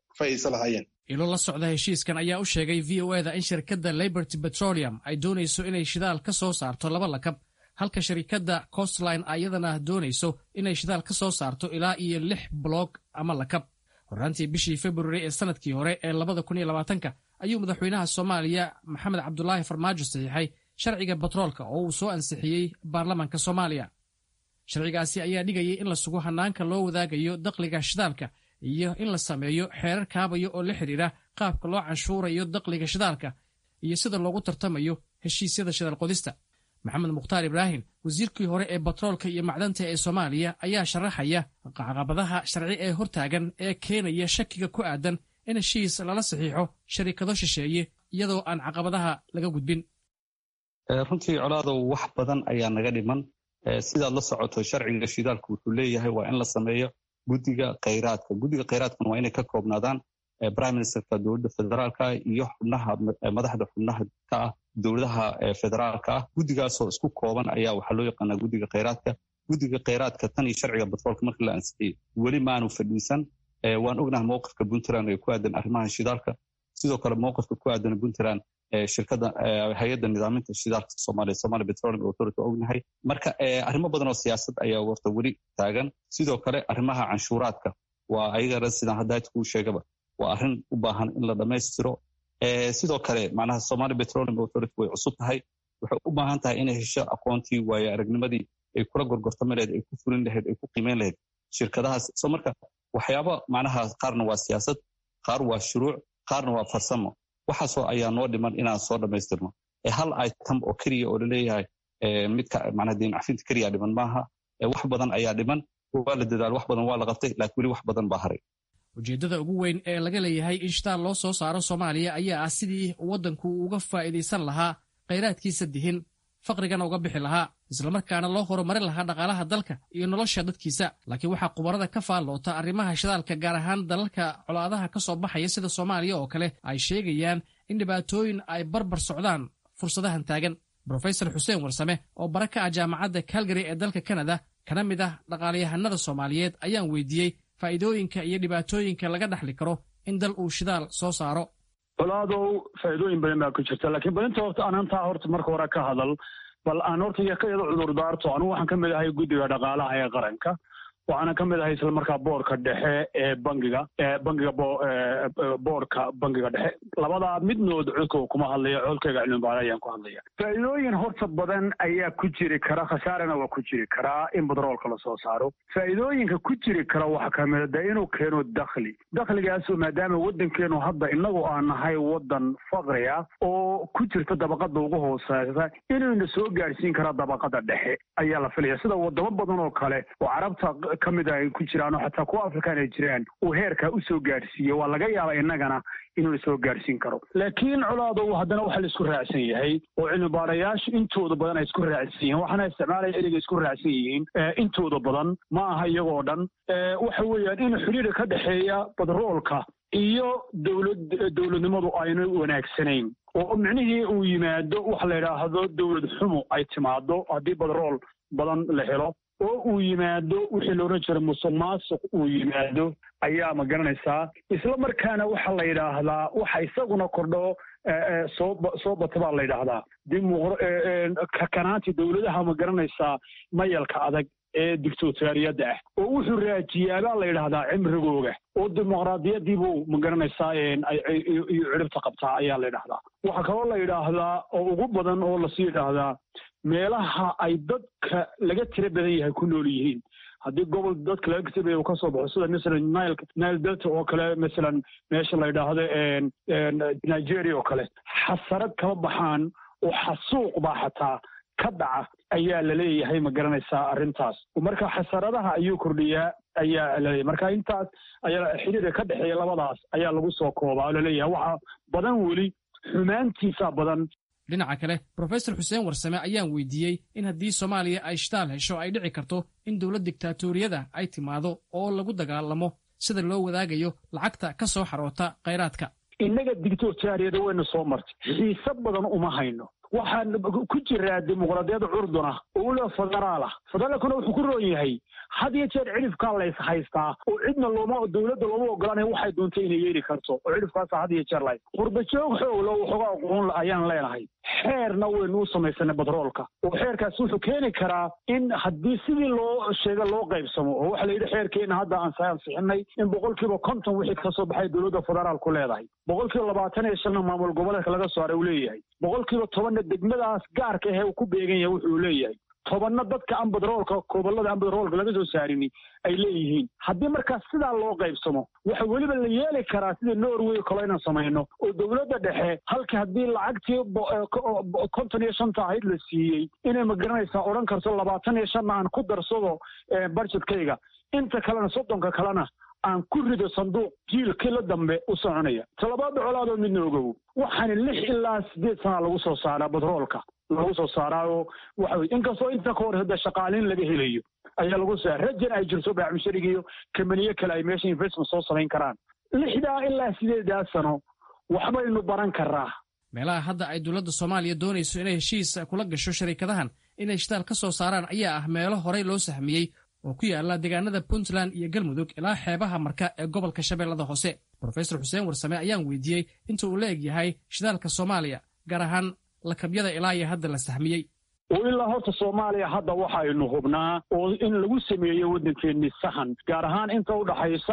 faa'iidaysan lahaayeen ilo la socda heshiiskan ayaa u sheegay v o eda in shirkadda liberty petroleum ay doonayso inay shidaal ka soo saarto laba lakab halka shirkadda costline ayadana doonayso inay shidaal ka soo saarto ilaa iyo lix bloog ama lakab horraantii bishii februari ee sanadkii hore ee labada kun iyo labaatanka ayuu madaxweynaha soomaaliya maxamed cabdulaahi farmaajo saxiixay sharciga batroolka oo uu soo ansixiyey baarlamaanka soomaaliya sharcigaasi ayaa dhigayay in la sugo hannaanka loo wadaagayo dakhliga shidaalka iyo in la sameeyo xeerar kaabaya oo la xidhiidha qaabka loo canshuurayo dakhliga shidaalka iyo sida loogu tartamayo heshiisyada shidaal qodista maxamed mukhtaar ibraahim wasiirkii hore ee batroolka iyo macdanta ee soomaaliya ayaa sharaxaya caqabadaha sharci ee hortaagan ee keenaya shakiga ku aadan in heshiis lala saxiixo sharikado shisheeye iyadoo aan caqabadaha laga gudbin runtii colaadow wax badan ayaa naga dhiman sidaad la socoto sharciga shidaalku wuxuu leeyahay waa in la sameeyo guddiga khayraadka guddiga khayraadkuna waa inay ka koobnaadaan prime ministerka dowladda federaalka iyo xubnaha madaxda xubnaha ka ah dowladaha federaalka ah guddigaasoo isku kooban ayaa waxaa loo yaqaanaa guddiga khayraadka guddiga khayraadka tan iyo sharciga batroolka markii la ansixiyey weli maanu fadhiisan waan ognahay mowqifka puntland ee ku aadan arrimaha shidaalka sidoo kale mowqifka ku aadan puntland shirkada hay-adda nidaaminta shidaalka soomaaliya somalia petroleum authority ognahay marka arrimo badan oo siyaasad ayaa warta weli taagan sidoo kale arrimaha canshuuraadka waa ayagana sidaan hadda kuu sheegaba waa arrin u baahan in la dhammaystiro sidoo kale macnaha somalia petroleum authority way cusub tahay waxay u baahan tahay inay hesho aqoontii waayo aragnimadii ay kula gorgortami lahayd ay ku fulin lahayd ay ku qiimeyn lahayd shirkadahaas so marka waxyaaba macnaha qaarna waa siyaasad qaar waa shuruuc qaarna waa farsamo waxaasoo ayaa noo dhiman inaan soo dhammaystirno hal item oo keliya oo laleeyahay midka macnaha diin cafinta keliya dhiman maaha wax badan ayaa dhiman waa la dadaal wax badan waa la qabtay laakiin weli wax badan baa haray ujeeddada ugu weyn ee laga leeyahay in shitaal loo soo saaro soomaaliya ayaa ah sidii waddanku uga faa'iidaysan lahaa khayraadkiisa dihin faqrigana uga bixi lahaa islamarkaana loo horumarin lahaa dhaqaalaha dalka iyo nolosha dadkiisa laakiin waxaa khubarada ka faalloota arrimaha shidaalka gaar ahaan dalalka colaadaha ka soo baxaya sida soomaaliya oo kale ay sheegayaan in dhibaatooyin ay barbar socdaan fursadahan taagan brofesor xuseen warsame oo bara ka ah jaamacadda calgary ee dalka kanada kana mid ah dhaqaalayahanada soomaaliyeed ayaan weydiiyey faa'iidooyinka iyo dhibaatooyinka laga dhaxli karo in dal uu shidaal soo saaro colaadow faa'iidooyin badan baa ku jirta laakiin balinta horta anantaa horta marka hore ka hadal bal aan horta iyo ka yado cudur daarto anugu waxaan ka mid ahay guddiga dhaqaalaha ee qaranka waxaana ka mid ahay isla markaa boorka dhexe ee bangiga bangiga boorka bangiga dhexe labadaa midnood codkooga kuma hadlaya codkayga cilmibaada ayaan ku hadlaya faa'iidooyin horta badan ayaa ku jiri kara khasaarana waa ku jiri karaa in batroolka lasoo saaro faa'iidooyinka ku jiri kara waxaa kamida de inuu keeno dakhli dakhligaasoo maadaama waddankeenu hadda inagu aan nahay waddan faqri ah oo ku jirta dabaqada ugu hooseysa inayna soo gaadhsiin kara dabaqada dhexe ayaa la filaya sida wadamo badan oo kale oo carabta ka mid ay ku jiraan oo xataa kuwa afrikaan ay jiraan uu heerkaa usoo gaadhsiiye waa laga yaaba innagana inuuna soo gaadhsiin karo laakiin colaadow haddana waxaa la isku raacsan yahay oo cilmi baarayaashu intooda badan ay isku raacsan yihiin waxaana isticmaalaya ereyga isku raacsan yihiin intooda badan ma aha iyagoo dhan waxa weeyaan in xidhiidha ka dhexeeya badroolka iyo dowlad dowladnimadu ayna wanaagsanayn oo micnihii uu yimaado waxa la yidhaahdo dowlad xumo ay timaado haddii badrool badan la helo oo uu yimaado wixii loodhan jira musuq maasuq uu yimaado ayaa ma garanaysaa isla markaana waxa la yidhaahdaa waxa isaguna kordho soo soo bata baa la yidhaahdaa kakanaanti dowladaha ma garanaysaa mayalka adag ee dictatoriyadda ah oo wuxuu raajiyaa baa la yidhaahdaa cimrigooga oo dimuqraadiyadiibuu ma garanaysaa iyo ciribta qabtaa ayaa la yidhaahdaa waxaa kaloo la yidhaahdaa oo ugu badan oo lasii yidhaahdaa meelaha ay dadka laga tira badan yahay ku nool yihiin haddii gobol dadka laga tira badan uu kasoo baxo sida masalan nile nile delta oo kale masalan meesha la yidhaahdo nigeria oo kale xasarad kama baxaan oo xasuuq baa xataa ka dhaca ayaa laleeyahay ma garanaysaa arrintaas marka xasaradaha ayuu kordhiyaa ayaa laleeyahay marka intaas ayaa xiriirka ka dhexeeya labadaas ayaa lagu soo koobaa oo laleeyahay waxa badan weli xumaantiisa badan dhinaca kale brofesor xuseen warsame ayaan weydiiyey in haddii soomaaliya ay shitaal hesho ay dhici karto in dowlad diktatoriyada ay timaado oo lagu dagaalamo sida loo wadaagayo lacagta ka soo xaroota khayraadka innaga dictatoriyada wayna soo martay xiise badan uma hayno waxaan ku jiraa dimuqraadiyadda curduna oo weliba federaal ah federaalkuna wuxuu ku roon yahay had iyo jeer cidhifkaa lays haystaa oo cidna looma dowladda looma ogolanaya waxay doontay inay yeeli karto oo cidhifkaasa had iyo jeer lahays qurbajoog xooglo waxoogaa aqoon ayaan leenahay xeerna waynu u samaysanay batroolka oo xeerkaasi wuxuu keeni karaa in haddii sidii loo sheega loo qaybsamo oo waxaa la yidhi xeerkeena hadda aan ansixinay in boqolkiiba konton wixii kasoo baxay dowladda federaalku leedahay boqolkiiba labaatan iyo shanna maamul goboleedka laga saaray uu leeyahay boqolkiiba tobanna degmadaas gaarka ahee uu ku beegan yahay wuxuu leeyahay tobanna dadka aan badroolka gobollada aan badroolka laga soo saarini ay leeyihiin haddii markaas sidaa loo qaybsamo waxa weliba la yeeli karaa sida norway kalo inaan samayno oo dowladda dhexe halka haddii lacagtii konton iyo shanta ahayd la siiyey inay magaranaysaa odhan karto labaatan iyo shanna aan ku darsado budgetkayga inta kalena soddonka kalena aan ku rido sanduuq jiilkii la dambe u soconaya talabaada colaadoo midna ogow waxaana lix ilaa sideed sana lagu soo saaraa batroolka lagu soo saaraayo waxa weye inkastoo inta ka hor hada shaqaaliin laga helayo ayaa lagu soo rajan ay jirto baacmushariga iyo kamaniye kale ay meesha investment soo samayn karaan lixdaa ilaa sideedaa sano waxbaynu baran karaa meelaha hadda ay dowladda soomaaliya doonayso inay heshiis kula gasho shariikadahan inay shitaal ka soo saaraan ayaa ah meelo horey loo sahmiyey oo ku yaala deegaanada puntland iyo galmudug ilaa xeebaha marka ee gobolka shabeellada hoose brofesor xuseen warsame ayaan weydiiyey inta uu la eg yahay shidaalka soomaaliya gaar ahaan lakabyada ilaa iyo hadda la sahmiyey oo ilaa horta soomaaliya hadda waxaynu hubnaa oo in lagu sameeyo waddankeeni sahan gaar ahaan inta u dhaxaysa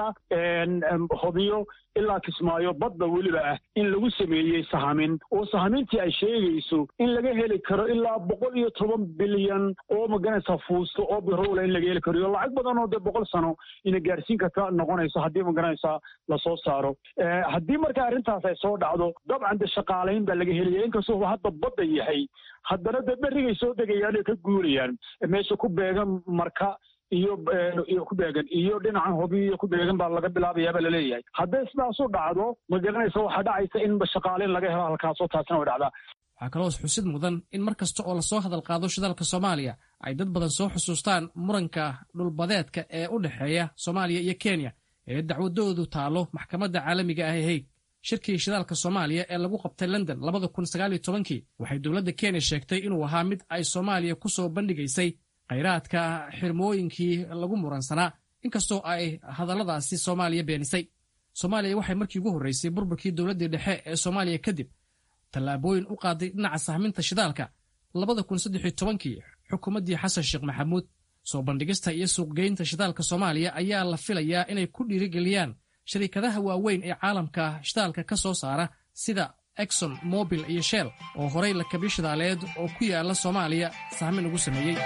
hobyo ilaa kismaayo badda weliba ah in lagu sameeyey sahamin oo sahamintii ay sheegayso in laga heli karo ilaa boqol iyo toban bilyan oo maganaysa fuusto oo birowla in laga heli karo iyo lacag badan oo dee boqol sano ina gaarsiin karta noqonayso haddii maganaysa lasoo saaro haddii marka arrintaas ay soo dhacdo dabcan de shaqaalayn baa laga helaya inkastoo hadda badda yahay haddana dee berrigay soo degayaan oo ka guurayaan meesha ku beegan marka iyo iyo ku beegan iyo dhinacan hobi iyo ku beegan baa laga bilaabayaabaa laleeyahay hadday sidaasu dhacdo ma garanaysa waxaa dhacaysa in shaqaaleyn laga helo halkaasoo taasina way dhacdaa waxaa kaloo xusid mudan in mar kasta oo lasoo hadal qaado shidaalka soomaaliya ay dad badan soo xusuustaan muranka dhulbadeedka ee u dhexeeya soomaaliya iyo kenya ee dacwadoodu taalo maxkamadda caalamiga ah ee hayd shirkii shidaalka soomaaliya ee lagu qabtay london labada kun sagaaliyo tobankii waxay dowladda kenya sheegtay inuu ahaa mid ay soomaaliya ku soo bandhigaysay khayraadka xirmooyinkii lagu muransanaa inkastoo ay hadalladaasi soomaaliya beenisay soomaaliya waxay markii ugu horreysay burburkii dowladdii dhexe ee soomaaliya kadib tallaabooyin u qaaday dhinaca sahminta shidaalka labada kun saddexiyo tobankii xukuumaddii xasan sheekh maxamuud soo bandhigista iyo suuqgeynta shidaalka soomaaliya ayaa la filayaa inay ku dhiirigeliyaan shariikadaha waaweyn ee caalamka shidaalka ka soo saara sida exon mobil iyo shell oo horay lakabyo shidaaleed oo ku yaala soomaaliya sahmin ugu sameeyey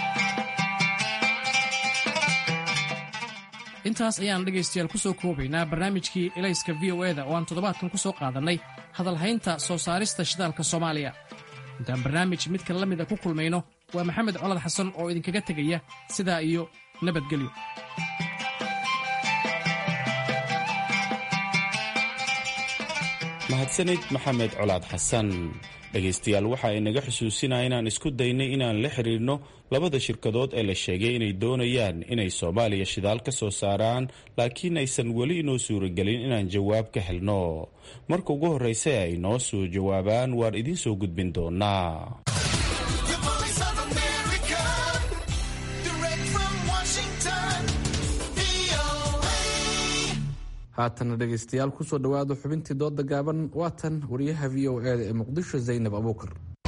intaas ayaan dhegaystayaal ku soo koobaynaa barnaamijkii elayska v o eda oo aan toddobaadkan ku soo qaadannay hadalhaynta soo saarista shidaalka soomaaliya intaan barnaamij midka la mida ku kulmayno waa maxamed colad xasan oo idinkaga tegaya sidaa iyo nabadgelyo mahadsanid maxamed colaad xasan dhegaystayaal waxa ay naga xusuusinaya inaan isku daynay inaan la xidhiirno labada shirkadood ee la sheegay inay doonayaan inay soomaaliya shidaal ka soo saaraan laakiin aysan weli inoo suuragelin inaan jawaab ka helno marka ugu horraysa ay noo soo jawaabaan waan idiin soo gudbin doonaa haatana dhegaystayaal kusoo dhowaada xubintii dooda gaaban waatan wariyaha v o eda ee muqdisho zaynab abuukar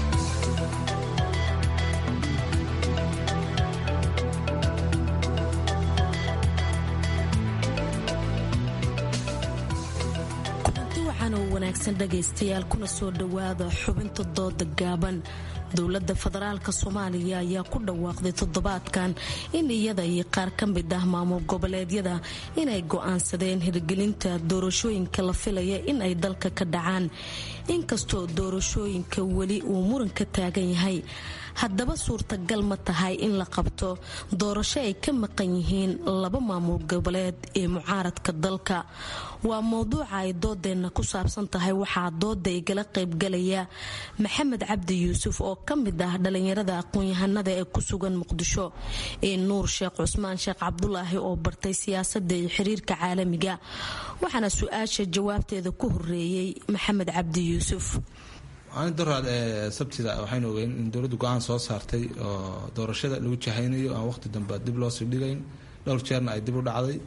kulanti waxaan oo wanaagsan dhagaystayaal kuna soo dhowaada xubinta dooda gaaban dowladda federaalk soomaaliya ayaa ku dhawaaqday toddobaadkan in iyada iyo qaar ka mid ah maamul goboleedyada inay go'aansadeen hirgelinta doorashooyinka la filaya in ay dalka ka dhacaan inkastoo doorashooyinka weli uu muran ka taagan yahay haddaba suurtagal ma tahay in la qabto doorasho ay ka maqan yihiin laba maamul goboleed ee mucaaradka dalka waa mowduuca ay doodeenna ku saabsan tahay waxaa dooda igala qaybgalaya maxamed cabdi yuusuf oo ka mid ah dhalinyarada aqoon-yahanada ee ku sugan muqdisho ee nuur sheekh cusmaan sheekh cabdulaahi oo bartay siyaasada iyo xiriirka caalamiga waxaana su-aasha jawaabteeda ku horeeyey maxamed cabdi yuusuf maalinta doraad ee sabtida waxaynu ogeyn in dowladdu go-aan soo saartay oo doorashada lagu jahaynayo aan waqti dambe dib loo sii dhigayn dhowr jeerna ay dib u dhacday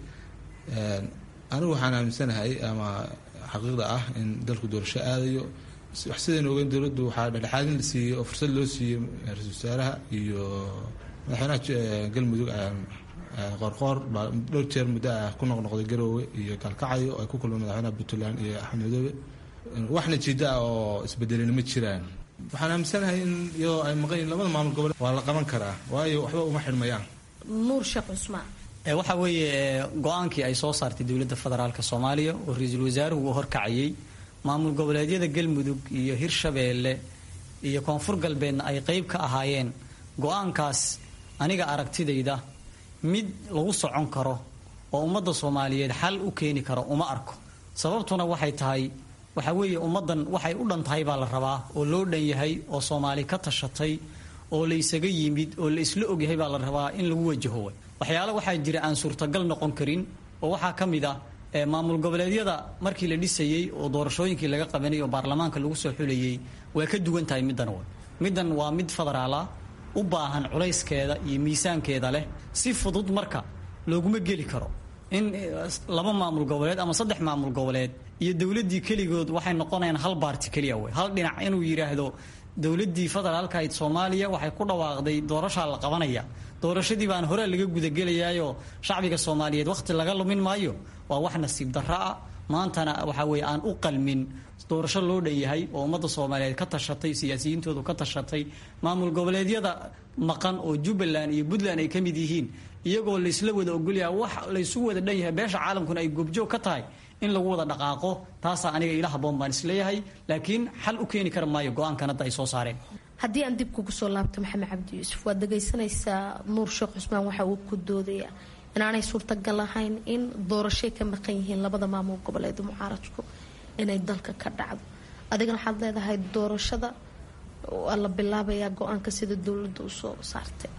anigu waxaan aaminsanahay ama xaqiiqda ah in dalku doorasho aadayo wax sidaynu ogeyn dowladdu waxaa dhexdhexaadin la siiyey oo fursad loo siiyey ra-iisul wasaaraha iyo madaxweynaha galmudug qoorqoor baa dhowr jeer muddo ah ku noqnoqday garoowe iyo gaalkacyo oo ay ku kulmeen madaxweynaha puntland iyo axmed madoobe wax natiijo ah oo isbedelina ma jiraan waxaan aaminsanahay in iyadoo ay maqan yihin labada maamul goboleed waa la qaban karaa waayo waxba uma xidhmayaan nuur sheekh cusmaan waxa weeye go-aankii ay soo saartay dowladda federaalk soomaaliya oo ra-iisul wasaaruhu uu horkacayay maamul goboleedyada galmudug iyo hirshabeelle iyo koonfur galbeedna ay qeyb ka ahaayeen go-aankaas aniga aragtidayda mid lagu socon karo oo ummadda soomaaliyeed xal u keeni karo uma arko sababtuna waxay tahay waxa weeye ummaddan waxay u dhan tahay baa la rabaa oo loo dhan yahay oo soomaali ka tashatay oo la isaga yimid oo la isla ogyahay baa la rabaa in lagu wajaho waxyaale waxaa jira aan suurtagal noqon karin oo waxaa ka mid ah maamul goboleedyada markii la dhisayey oo doorashooyinkii laga qabanay oo baarlamaanka lagu soo xulayay waa ka duwan tahay middan w middan waa mid federaala u baahan culayskeeda iyo miisaankeeda leh si fudud marka looguma geli karo in laba maamul goboleed ama saddex maamul goboleed iyo dowladdii keligood waxay noqonayaan hal baarti keliya wey hal dhinac inuu yidhaahdo dowladdii federaalkahayd soomaaliya waxay ku dhawaaqday doorashaa la qabanaya doorashadii baan hore laga gudagelayaayoo shacbiga soomaaliyeed wakhti laga lumin maayo waa wax nasiib darro ah maantana waxa weeye aan u qalmin doorasho loo dhan yahay oo ummadda soomaaliyeed ka tashatay siyaasiyiintoodu ka tashatay maamul goboleedyada maqan oo jubbaland iyo puntland ay ka mid yihiin iyagoo laysla wada ogolyaha wax laysu wada dhan yahay beesha caalamkuna ay goobjoog ka tahay in lagu wada dhaqaaqo taasaa aniga ila haboon baan isleeyahay laakiin xal u keeni kara maayo go-aankan hadda ay soo saareen haddii aan dib kugu soo laabto maxamed cabdi yuusuf waad dhagaysanaysaa nuur sheekh cusmaan waxa uu ku doodaya inaanay suurtagal ahayn in doorashay ka maqan yihiin labada maamul goboleed mucaaradku inay dalka ka dhacdo adigana waxaad leedahay doorashada waa la bilaabayaa go-aanka sida dowladda u soo saartay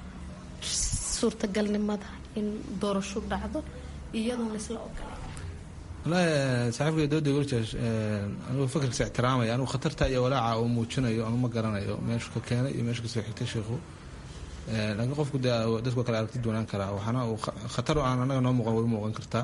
suurtagalnimada in doorasho dhacdo iyadoon laysla ogolay wallaahi saaxiibka dooda gorjash anigu fakarkiisa ixtiraamaya anigu khatarta iyo walaaca uu muujinayo anu ma garanayo meeshu ka keenay iyo meeshu kasoo xigtay sheikhu laakiin qofku de dadku kale aragti doonaan karaa waxaana uu khatar aan anaga noo muuqan way muuqan kartaa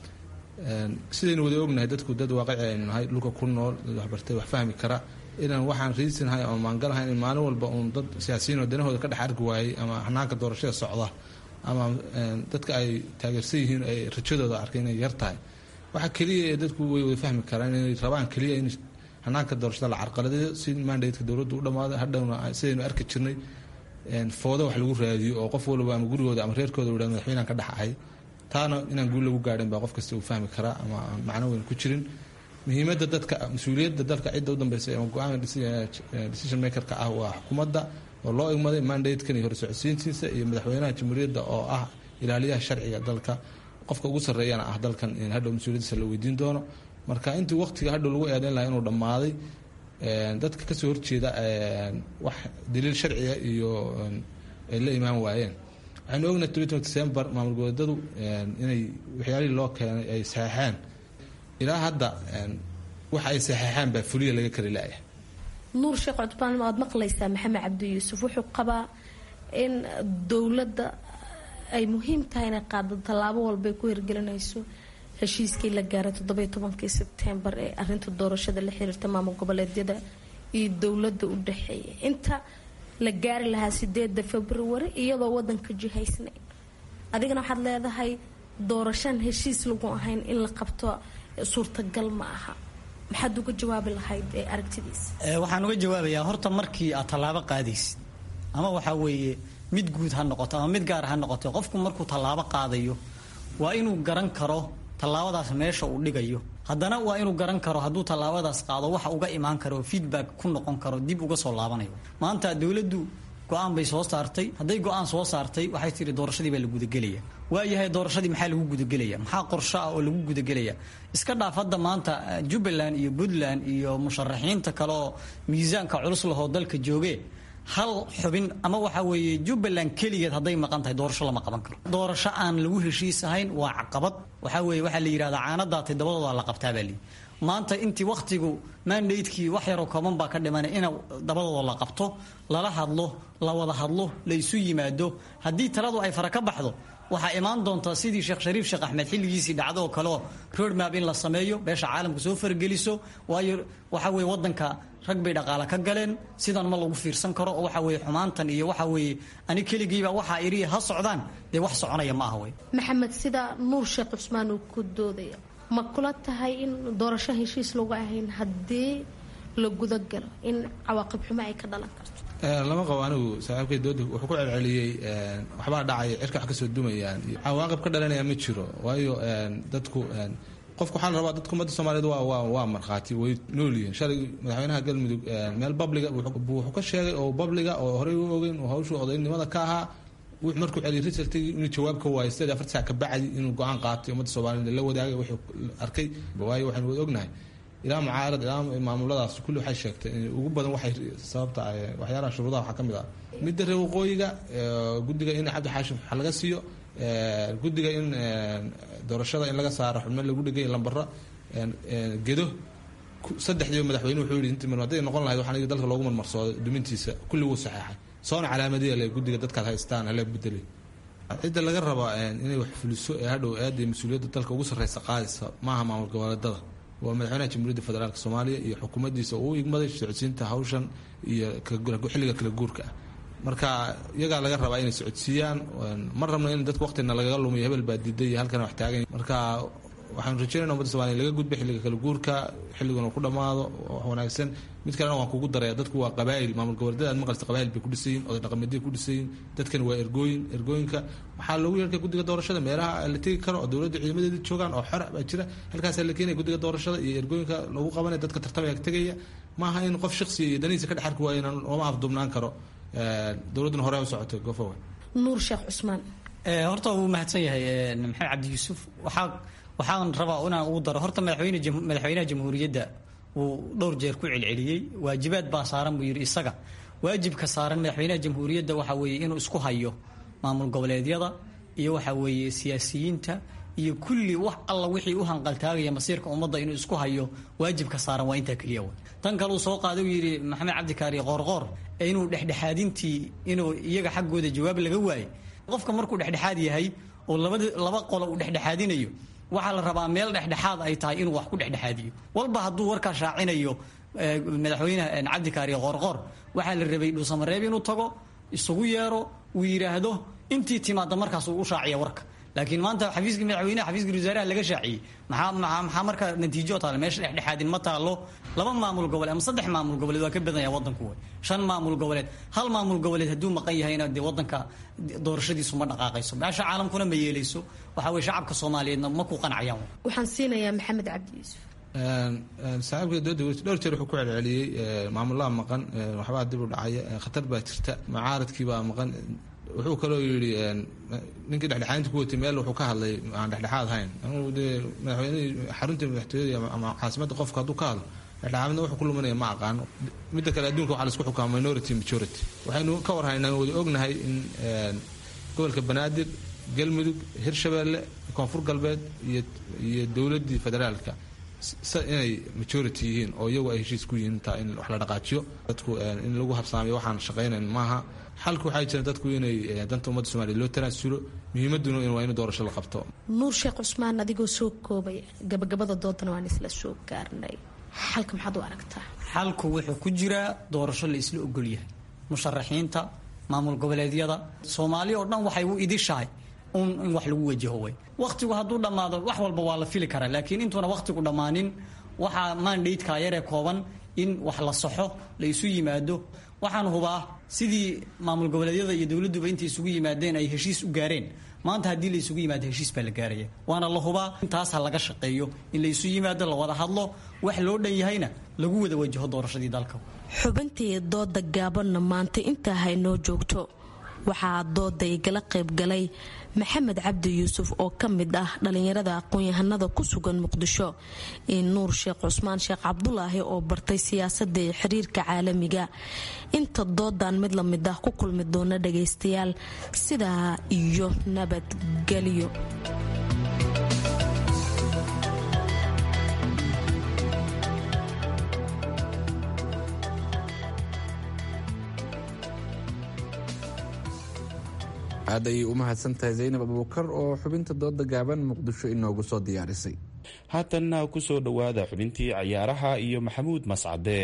sidaynu wada ognahay dadku dad waaqici aynu nahay dhulka ku nool dad waxbartay wax fahmi kara inaan waxaan riisinahay ama maangalahayn in maalin walba uun dad siyaasiyiin oo danahooda ka dhex arki waayey ama hanaanka doorashada socda ama dadka ay taageersan yihiin ay rajadooda arkay inay yar tahay waxa keliya ee dadku way wada fahmi karaan inay rabaan keliya in hanaanka doorashada la carqaladeeyo si mandatka dowladdu u dhammaado hadhowna sidaynu arki jirnay foodo wax lagu raadiyo oo qof walba ama gurigooda ama reerkooda u madaxweynaan ka dhex ahay taana inaan guul lagu gaadhin baa qof kasta uu fahmi karaa ama aan macno weyn ku jirin muhiimadda dadka mas-uuliyadda dalka cidda u dambeysa ama go-aanka decision makerka ah waa xukuumadda oo loo igmaday mandatekan iyo horsocodsiintiisa iyo madaxweynaha jamhuuriyadda oo ah ilaaliyaha sharciga dalka qofka ugu sarreeyana ah dalkan in hadhow mas-uuliyaddiisa la weydiin doono marka intii waqtiga hadhow lagu eedeyn lahaa inuu dhammaaday dadka kasoo horjeeda wax daliil sharciga iyo ay la imaan waayeen waxaynu ognahay tobanka december maamul goboleedadu inay waxyaalihii loo keenay ay saxeexeen ilaa hadda waxa ay saxeexeen baa fuliya laga kari laaya nuur sheekh cudbaan waad maqlaysaa maxamed cabdi yuusuf wuxuu qabaa in dowladda ay muhiim tahay inay qaado tallaabo walbay ku hirgelinayso heshiiskii la gaaray toddobiyo tobankii sebtembar ee arinta doorashada la xiriirta maamul goboleedyada iyo dowladda u dhexeeya inta la gaari lahaa sideeda februari iyadoo wadanka jihaysnayn adigana waxaad leedahay doorashaan heshiis lagu ahayn in la qabto suurtagal ma aha maxaad uga jawaabi lahayd ee aragtidiisa waxaan uga jawaabayaa horta markii aad tallaabo qaadaysid ama waxaa weeye mid guud ha noqoto ama mid gaar ha noqoto qofku markuu tallaabo qaadayo waa inuu garan karo tallaabadaas meesha uu dhigayo haddana waa inuu garan karo hadduu tallaabadaas qaado waxa uga imaan karo feedback ku noqon karo dib uga soo laabanayo maanta dowladdu go-aan bay soo saartay hadday go-aan soo saartay waxay tihi doorashadii baa la gudagelaya waayahay doorashadii maxaa lagu gudagelaya maxaa qorsho ah oo lagu gudagelaya iska dhaaf hadda maanta jubbaland iyo puntland iyo musharaxiinta kale oo miisaanka culus lahoo dalka jooge hal xubin ama waxa weeye jubbaland keligeed hadday maqan tahay doorasho lama qaban karo doorasho aan lagu heshiis ahayn waa caqabad waxaa weeye waxaa la yidhahdaa caanadaatay dabadooda la qabtaa baa lii maanta intii wakhtigu mandatekii wax yaroo kooban baa ka dhiman in dabadooda la qabto lala hadlo la wada hadlo la isu yimaado haddii taladu ay fara ka baxdo waxaa imaan doonta sidii sheekh shariif sheekh axmed xilligiisii dhacdo oo kaleo roadmap in la sameeyo beesha caalamka soo fargeliso waayo waxa weye wadanka rag bay dhaqaale ka galeen sidan ma lagu fiirsan karo oo waxa weye xumaantan iyo waxa weeye ani keligiiba waxaa iri ha socdaan dee wax soconaya ma aha wey maxamed sida nuur sheekh cusmaan uu ku doodaya ma kula tahay in doorasho heshiis lagu ahayn haddii la gudagalo in cawaaqib xumo ay ka dhalan karto lama qabo anigu saaxiibkay dooda wuxuu ku celceliyey waxbaa dhacaya cirka wax kasoo dumayaan cawaaqib ka dhalanaya ma jiro waayo dadku qofku waxaa la rabaa dadka ummadda soomaaliyeed waa waa waa markhaati way nool yihiin shalay madaxweynaha galmudug meel babliga wuxuu ka sheegay oo babliga oo horey u ogeyn oo hawshu odaynimada ka ahaa wuxuu markuu celiyay resultigii inuu jawaab ka waayay sideed afar saac ka bacdi inuu go-aan qaatay ummadda soomaaliyeed la wadaagay wuxuu arkay waayo waxaynu wada ognahay ilaa mucaarad ilaa maamuladaas kulli waxay sheegtay ugu badan waxay sababta waxyaalaha shuruudaha waxaa ka mid ah midda reer waqooyiga guddiga in cabdi xaashim wax laga siiyo guddiga in doorashada in laga saaro xubno lagu dhigay lambaro gedo saddexdiiba madaxweyne wuxuu yidhi intii hadday noqon lahayd waxaan dalka loogu marmarsooday dumintiisa kulli wuu saxeexay soona calaamadiya le guddiga dadkaad haystaan hala bedelay cidda laga rabaa inay wax fuliso ee hadhow aada mas-uuliyadda dalka ugu sarreysa qaadaysa maaha maamul goboleedada waa madaxweynaha jamhuuriyadda federaalk soomaaliya iyo xukuumaddiisa uu igmaday socodsiinta hawshan iyo xilliga kala guurka ah marka iyagaa laga rabaa inay socodsiiyaan ma rabno in dadka waqtina lagaga lumiyo hebel baa diiday iyo halkana wax taagan marka waxaanu rajeynayna ummadda somaaliya laga gudba xilliga kala guurka xilliguna ku dhammaado wax wanaagsan mid kalena waan kugu daraya dadku waa qabaayil maamul goboleedyada aad maqalsta qabaayil bay ku dhisayiin oday dhaqameedya ku dhisayiin dadkani waa ergooyin ergooyinka waxaa loogu yeerkay guddiga doorashada meelaha la tegi karo oo dowladda ciidamadeeda joogaan oo xora baa jira halkaasaa la keenaya guddiga doorashada iyo ergooyinka lagu qabanaya dadka tartamaya tegaya maaha in qof shaksiya iyo danihiisa ka dhex arki waayo inaan looma afdubnaan karo dowladduna hore u socotay gofowe nuur sheekh cusmaan horta wuu mahadsan yahay maxamed cabdi yuusuf waxaa waxaan rabaa inaan ugu daro horta madaxweyne madaxweynaha jamhuuriyadda wuu dhowr jeer ku celceliyey waajibaad baa saaran buu yidhi isaga waajibka saaran madaxweynaha jamhuuriyadda waxa weeye inuu isku hayo maamul goboleedyada iyo waxa weeye siyaasiyiinta iyo kulli wax alla wixii u hanqaltaagaya masiirka ummadda inuu isku hayo waajibka saaran waa intaa keliya wey tan kale uu soo qaaday uu yidhi maxamed cabdikaari qoorqoor ee inuu dhexdhexaadintii inuu iyaga xaggooda jawaab laga waayey qofka markuu dhexdhexaad yahay oo labada laba qolo uu dhexdhexaadinayo waxaa la rabaa meel dhexdhexaad ay tahay inuu wax ku dhexdhexaadiyo walba hadduu warkaa shaacinayo madaxweyne cabdikaari qoorqoor waxaa la rabay dhuusamareeb inuu tago isugu yeero uu yidhaahdo intii timaada markaas uu u shaaciya warka laakiin maanta xafiiskii madaxweyneha xafiiskii wasaaraha laga shaaciyey maxaa maxaa maxaa marka natiijo taale meesha dhexdhexaadin ma taalo laba maamul goboleed ama saddex maamul goboleed waa ka badan yahay wadanku way shan maamul goboleed hal maamul goboleed hadduu maqan yahayna dee wadanka doorashadiisu ma dhaqaaqayso meesha caalamkuna ma yeelayso waxa weye shacabka soomaaliyeedna ma ku qanacayaan waxaan siinayaa maxamed cabdi yuusuf saaxiibka dowladda weli dhowr jeer wuxuu ku celceliyey maamulaha maqan waxbaa dib u dhacaya khatar baa jirta mucaaradkii baa maqan wuxuu kaloo yidhi ninkii dhexdhexaadinta ku watay meel wuxuu ka hadlay aan dhexdhexaad hayn anugu dee madaxweynihii xaruntii madaxtooyada ama caasimadda qofka hadduu ka hadlo dhexdhexaadna wuxuu ku luminaya ma aqaano midda kale adduunka waxaa laisku xukaama minority majority waxaynu ka warhaynaa wada ognahay in gobolka banaadir galmudug hirshabeelle koonfur galbeed iyo iyo dowladdii federaalka inay majority yihiin oo iyagu ay heshiis ku yihiin intaa in wax la dhaqaajiyo dadku in lagu habsaamiyo waxaan shaqaynayn maaha xalku waxay jireen dadku inay danta ummadda somaaliya loo tanaasulo muhiimaduna waa in doorasho la qabto nuur sheekh cusmaan adigoo soo koobay gabagabada doodana waan isla soo gaarnay xalka maxaad u aragtaa xalku wuxuu ku jiraa doorasho la isla ogolyahay musharaxiinta maamul goboleedyada soomaaliya oo dhan waxay u idishahay un in wax lagu wajaho way wakhtigu hadduu dhammaado wax walba waa la fili karaa laakiin intuuna wakhtigu dhammaanin waxaa mandatekaa yaree kooban in wax la saxo la isu yimaado waxaan hubaa sidii maamul goboleedyada iyo dowladduba intay isugu yimaadeen ay heshiis u gaareen maanta haddii la isugu yimaado heshiis baa la gaaraya waana la hubaa intaas ha laga shaqeeyo in la isu yimaado la wada hadlo wax loo dhan yahayna lagu wada wajaho doorashadii dalka xubintii dooda gaabanna maanta intaa haynoo joogto waxaa dooda igala qaybgalay maxamed cabdi yuusuf oo ka mid ah dhalinyarada aqoon-yahanada ku sugan muqdisho iyo nuur sheekh cusmaan sheekh cabdulaahi oo bartay siyaasadda iyo xiriirka caalamiga inta doodan mid la mid ah ku kulmi doona dhagaystayaal sidaa iyo nabadgelyo aad ayay u mahadsan tahay zaynab abuukar oo xubinta dooda gaaban muqdisho inoogu soo diyaarisay haatanna ku soo dhowaada xubintii cayaaraha iyo maxamuud mascade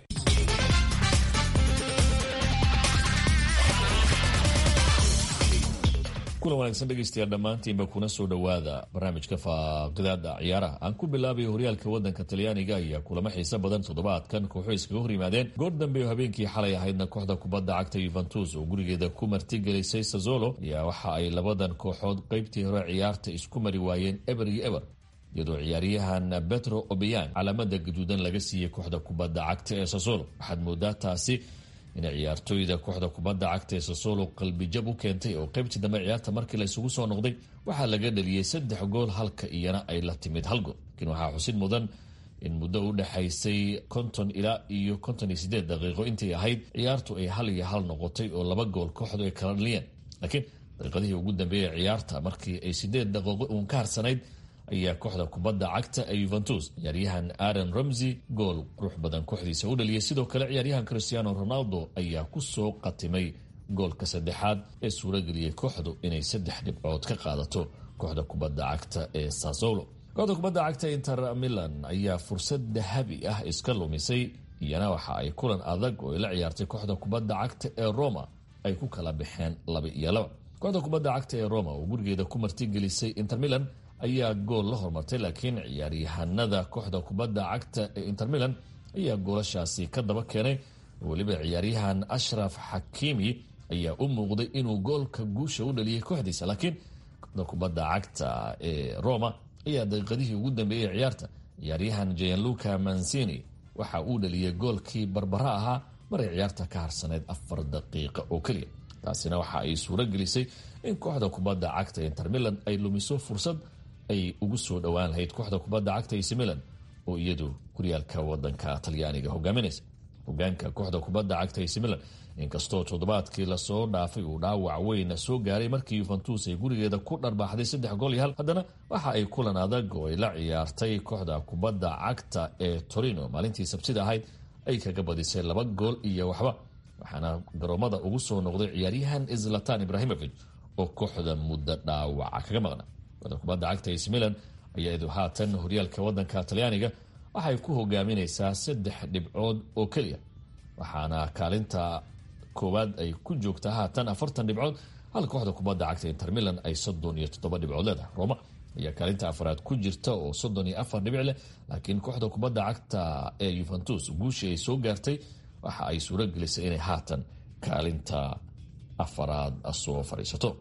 kulan wanaagsan dhegaystayaal dhammaantiinba kuna soo dhowaada barnaamijka faaqidaada ciyaaraha aan ku bilaabayo horyaalka wadanka talyaaniga ayaa kulamo xiise badan toddobaadkan kooxo iskaga hor yimaadeen goor dambe oo habeenkii xalay ahaydna kooxda kubadda cagta yuventus oo gurigeeda ku martigelisay sazolo ayaa waxa ay labadan kooxood qeybtii hore ciyaarta isku mari waayeen eber iyo eber iyadoo ciyaaryahan betro obeyan calaamada gaduudan laga siiyey kooxda kubadda cagta ee sasolo waxaad moodaa taasi inay ciyaartooyda kooxda kubadda cagta ee sasolo qalbijab u keentay oo qaybtii dambe ciyaarta markii la isugu soo noqday waxaa laga dhaliyey saddex gool halka iyana ay la timid hal gool laakiin waxaa xusid mudan in muddo u dhexaysay konton ilaa iyo konton iyo sideed daqiiqo intay ahayd ciyaartu ay hal iyo hal noqotay oo laba gool kooxdu ay kala dhaliyeen laakiin daqiiqadihii ugu dambeeyay ciyaarta markii ay sideed daqiiqo uun ka harsanayd ayaa kooxda kubadda cagta ee yuventus ciyaaryahan aaron ramsey gool qurux badan kooxdiisa u dhaliyay sidoo kale ciyaaryahan cristiano ronaldo ayaa ku soo qatimay goolka saddexaad ee suurageliyey kooxdu inay saddex dhibcood ka qaadato kooxda kubadda cagta ee sasolo kooxda kubadda cagta inter milan ayaa fursad dahabi ah iska lumisay iyana waxa ay kulan adag oo ay la ciyaartay kooxda kubadda cagta ee roma ay ku kala baxeen laba iyo laba kooxda kubadda cagta ee roma oo gurigeeda ku martigelisay inter milan ayaa gool la hormartay laakiin ciyaaryahanada kooxda kubadda cagta ee inter milan ayaa goolashaasi ka daba keenay weliba ciyaaryahan ashraf xakiimi ayaa u muuqday inuu goolka guusha u dhaliyay kooxdiisa laakiin kooxda kubadda cagta ee roma ayaa daqiiqadihii ugu dambeeyey ciyaarta ciyaaryahan gianluca mancini waxa uu dhaliyay goolkii barbara ahaa maray ciyaarta ka harsanayd afar daqiiqa oo keliya taasina waxa ay suuro gelisay in kooxda kubadda cagta inter milan ay lumiso fursad ay ugu soo dhowaan lahayd kooxda kubadda cagta ac milan oo iyadu horyaalka wadanka talyaaniga hogaaminaysa hogaanka kooxda kubadda cagta ac milan inkastoo toddobaadkii lasoo dhaafay uu dhaawac weyn soo gaaray markii yuventus ay gurigeeda ku dharbaaxday saddex gool iyo hal haddana waxa ay kulan adag oo ay la ciyaartay kooxda kubadda cagta ee torino maalintii sabtida ahayd ay kaga badisay laba gool iyo waxba waxaana garoomada ugu soo noqday ciyaaryahan zlatan ibrahimovic oo kooxda muddo dhaawaca kaga maqna kooxda kubadda cagta ac milan ayaa idu haatan horyaalka wadanka talyaaniga waxay ku hogaaminaysaa saddex dhibcood oo keliya waxaana kaalinta koowaad ay ku joogtaa haatan afartan dhibcood hal kooxda kubadda cagta inter milan ay soddon iyo toddoba dhibcood leedahay roma ayaa kaalinta afaraad ku jirta oo soddon iyo afar dhibic leh laakiin kooxda kubadda cagta ee yuventus guushii ay soo gaartay waxa ay suuro gelisay inay haatan kaalinta afaraad soo fadhiisato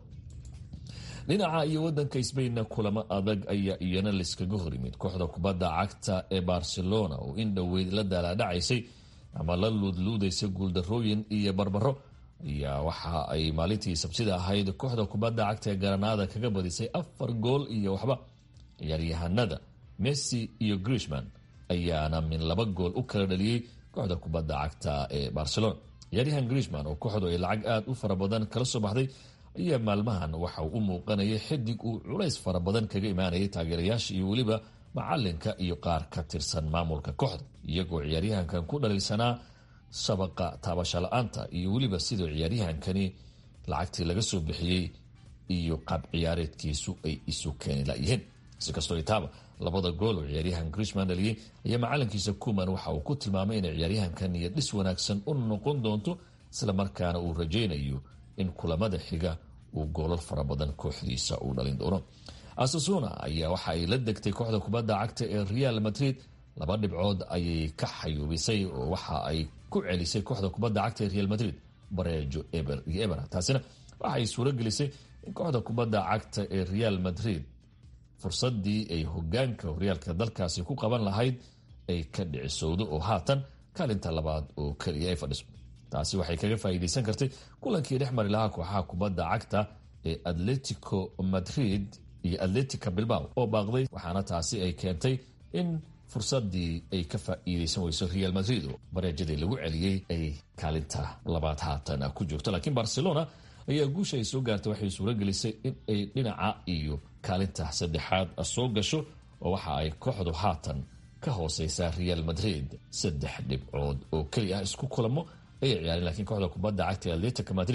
dhinaca iyo wadanka sbainna kulamo adag ayaa iyana layskaga hor yimid kooxda kubadda cagta ee barcelona oo in dhoweyd la daalaadhacaysay ama la luudluudaysay guuldarooyin iyo barbaro ayaa waxa ay maalintii sabtida ahayd kooxda kubadda cagta ee garanaada kaga badisay afar gool iyo waxba ciyaaryahanada messi iyo grishman ayaana min laba gool u kala dhaliyey kooxda kubadda cagta ee barcelona ciyaaryahan grishman oo kooxdu ay lacag aada u fara badan kala soo baxday ayaa maalmahan waxa uu u muuqanayay xidig uu culays fara badan kaga imaanayay taageerayaasha iyo weliba macalinka iyo qaar ka tirsan maamulka kooxda iyagoo ciyaaryahankan ku dhaliilsanaa shabaqa taabasho la-aanta iyo weliba sidoo ciyaaryahankani lacagtii laga soo bixiyey iyo qaab ciyaareedkiisu ay isu keeni layihiin sikastoo itaaba labada gool oo ciyaaryahan grishman dhaliyey ayaa macalinkiisa kuman waxa uu ku tilmaamay inay ciyaaryahankan iyo dhis wanaagsan u noqon doonto isla markaana uu rajaynayo in kulamada xiga uu goolal fara badan kooxdiisa uu dhalin doono asasuna ayaa waxa ay la degtay kooxda kubadda cagta ee real madrid laba dhibcood ayay ka xayuubisay oo waxa ay ku celisay kooxda kubadda cagta ee real madrid bareejo eber iyo eber taasina waxaay suuro gelisay in kooxda kubadda cagta ee real madrid fursadii ay hogaanka horyaalka dalkaasi ku qaban lahayd ay ka dhicisowdo oo haatan kaalinta labaad oo keliya ay fadhiso taasi waxay kaga faa'iidaysan kartay kulankii dhex mari lahaa kooxaha kubadda cagta ee atletico madrid iyo atletica bilbao oo baaqday waxaana taasi ay keentay in fursadii ay ka faa'iidaysan weyso real madrid oo bareejadii lagu celiyey ay kaalinta labaad haatan ku joogto laakiin barcelona ayaa guusha ay soo gaartay waxay suuro gelisay in ay dhinaca iyo kaalinta saddexaad soo gasho oo waxa ay kooxdu haatan ka hooseysaa real madrid saddex dhibcood oo keli ah isku kulamo ayay ciyaareen lakiin kooxda kubadda cagta atletica madrid